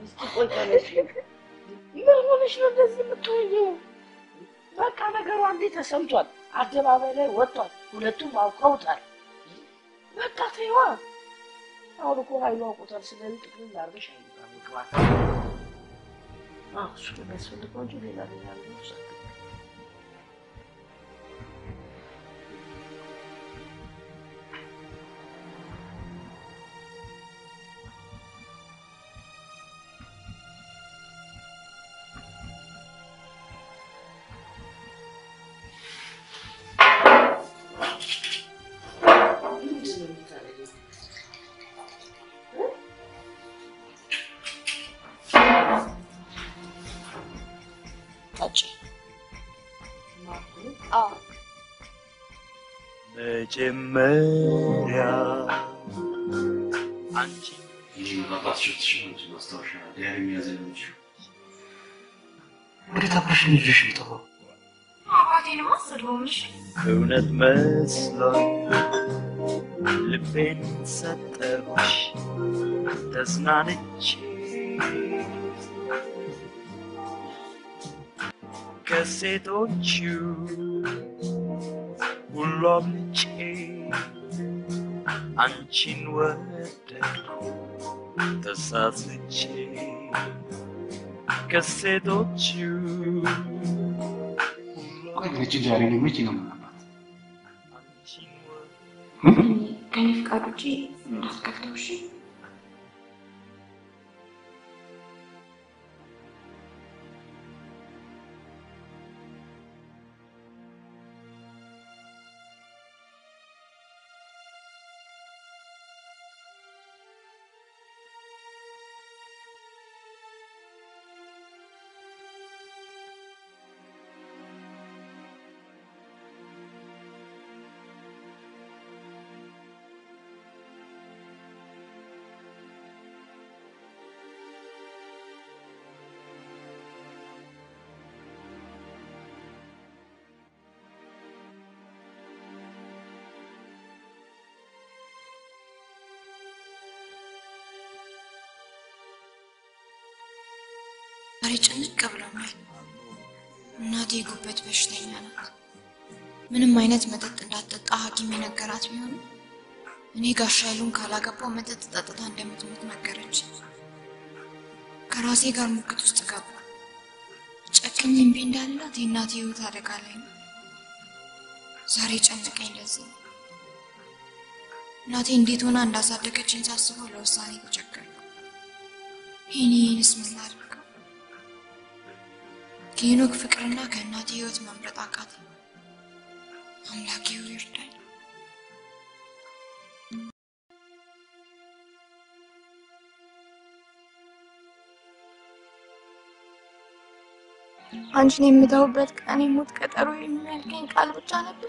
እስኪ ቆይ ተነሽ። ምን ሆነሽ ነው እንደዚህ የምትሆኚው? በቃ ነገሩ አንዴ ተሰምቷል፣ አደባባይ ላይ ወጥቷል፣ ሁለቱም አውቀውታል። በቃ ተይዋ። አሁን እኮ ኃይሉ አውቆታል። ስለዚህ ጥቅም ላርገሽ ኃይሉ ጋር መግባት አዎ፣ እሱ ነው የሚያስፈልገው እንጂ ሌላ ሌላ ነገር ውስጥ ምንድን ነው የምታደርጊው? ጠጪ። አዎ መጀመሪያ አንቺ ይህ በአባትሽ ተሽሎች ማስታወሻ ዲያሪ የሚያዘጋጅ ወዴት አብረሽን ልጅሽ የሚጠፋው አባቴንማ አሰድበውም እሺ እውነት መስሎኝ ልቤን ሰጠሁሽ ተዝናንቼ ከሴቶቹ ሁሉ አብልጬ አንቺን ወደድኩ ተሳስቼ ከሴቶቹ ቆይ ግን እቺ ዲያሪ ነው መቼ ነው የምናባት? ከኔ ፍቃድ ውጪ እንዳትከፍተው እሺ ዛሬ ጭንቅ ብሎኛል። እናቴ የጉበት በሽተኛ ናት። ምንም አይነት መጠጥ እንዳትጠጣ ሐኪም የነገራት ቢሆንም እኔ ጋሻ ኃይሉን ካላገባው መጠጥ ጠጥታ እንደምትሞት ነገረች። ከራሴ ጋር ሙግት ውስጥ ገባ። ጨክኝ እምቢ እንዳላት የእናቴ ህይወት አደጋ ላይ ነው። ዛሬ ጨነቀኝ። ለዚህ ነው እናቴ እንዴት ሆና እንዳሳደገችኝ ሳስበው ለውሳኔ ተቸገርኩ። ይህን ይህንስ ምን ላድርገው? ከሄኖክ ፍቅርና ከእናቴ ህይወት መምረጥ አቃተኝ። አምላኬ ሆይ ይርዳኝ። አንቺን የምተውበት ቀን የሞት ቀጠሮ የሚያልከኝ ቃል ብቻ ነበር።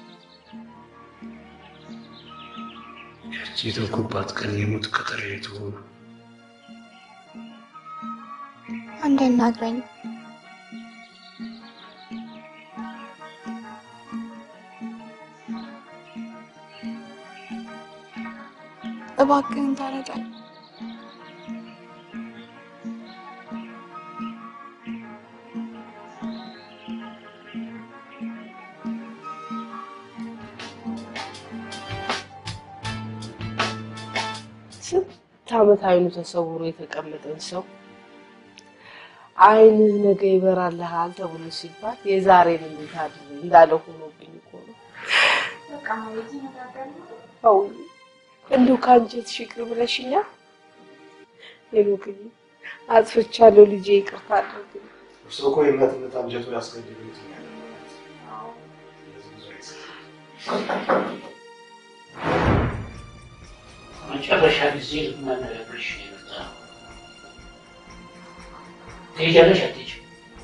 ያቺ የተውኩባት ቀን የሞት ቀጠሮ የትሆኑ አንድ አናግረኝ። እባክህን ተረዳኝ። ስንት ዓመት አይኑ ተሰውሮ የተቀመጠን ሰው አይንህ ነገ ይበራልሃል ተብሎ ሲባል የዛሬን እንዴት አድር እንዳለ ሆኖብኝ እኮ ነው። በቃ ማለት ይነጋገር አው እንዲሁ ከአንጀትሽ ይቅር ብለሽኛል። ሄኖክዬ አጥፍቻለሁ ልጄ ይቅርታ አድርግልኝ። እርሶ እኮ የእናትነት አንጀቱ ያስገድሉት መጨረሻ ጊዜ ልናነጋግርሽ ነው የመጣነው። ትሄጃለሽ አትሄጂም?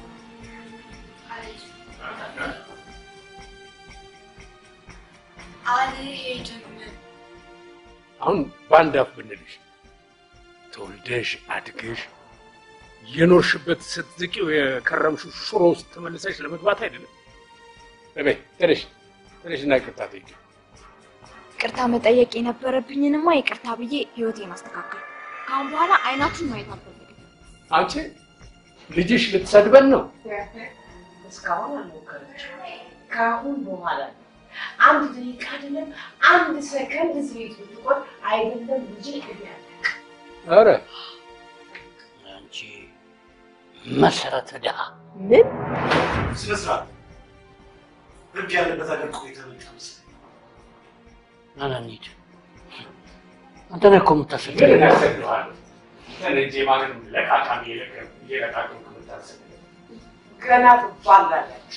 አልሄድም። አሁን በአንድ አፍ ብንልሽ ተወልደሽ አድገሽ የኖርሽበት ስትዝቂው የከረምሽው ሽሮ ውስጥ ተመልሰሽ ለመግባት አይደለም። በይ ተነሽ ተነሽ እና ይቅርታ ጠይቂ። ይቅርታ መጠየቅ የነበረብኝንማ ይቅርታ ብዬ ህይወቴን አስተካከል። ከአሁን በኋላ አይናችሁን ማየት አልፈልግም። አንቺ ልጅሽ ልትሰድበን ነው? እስካሁን አልሞከረችም። ከአሁን በኋላ ነው። አንድ ደቂቃ አይደለም አንድ ሰከንድ እዚህ ቤት ብትቆይ አይደለም ልጅ እግር ኧረ አንቺ መሰረተ ድሃ ምን ስነ ስርዓት ህግ ያለበት ሀገር ቆይታ መጣ መሰለኝ። ና ና እንሂድ። አንተ ነህ እኮ የምታሰድበው። ምን እናሰድብሃለሁ? ተነጄ ማንም ለቃቃሚ እየለቃቀምክ የምታሰድበው ገና ትባላለች።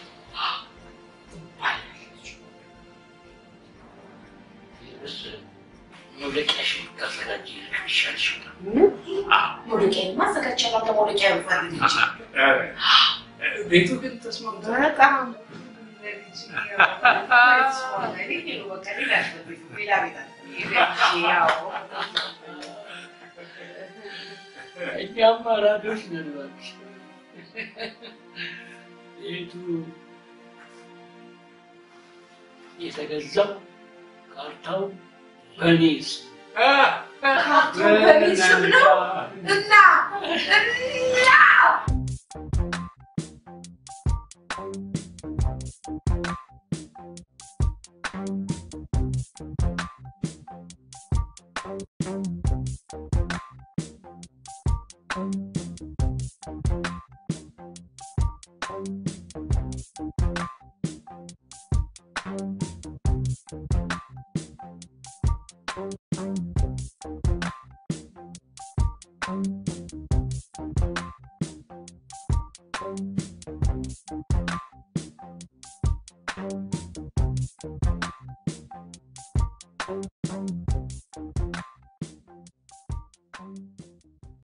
መውደቂያሽን ብታዘጋጂ ይሻልሽ። መውደቂያ ማዘጋጀላ ለመውደቂያ ይፈልግ እንጂ ቤቱ ግን ተስማምቷል። በጣም እኛም አራዶች ነን እባክሽ። ቤቱ የተገዛው ካርታው በእኔ ስም ካርታው በእኔ ስም ነው እና እና Thank you.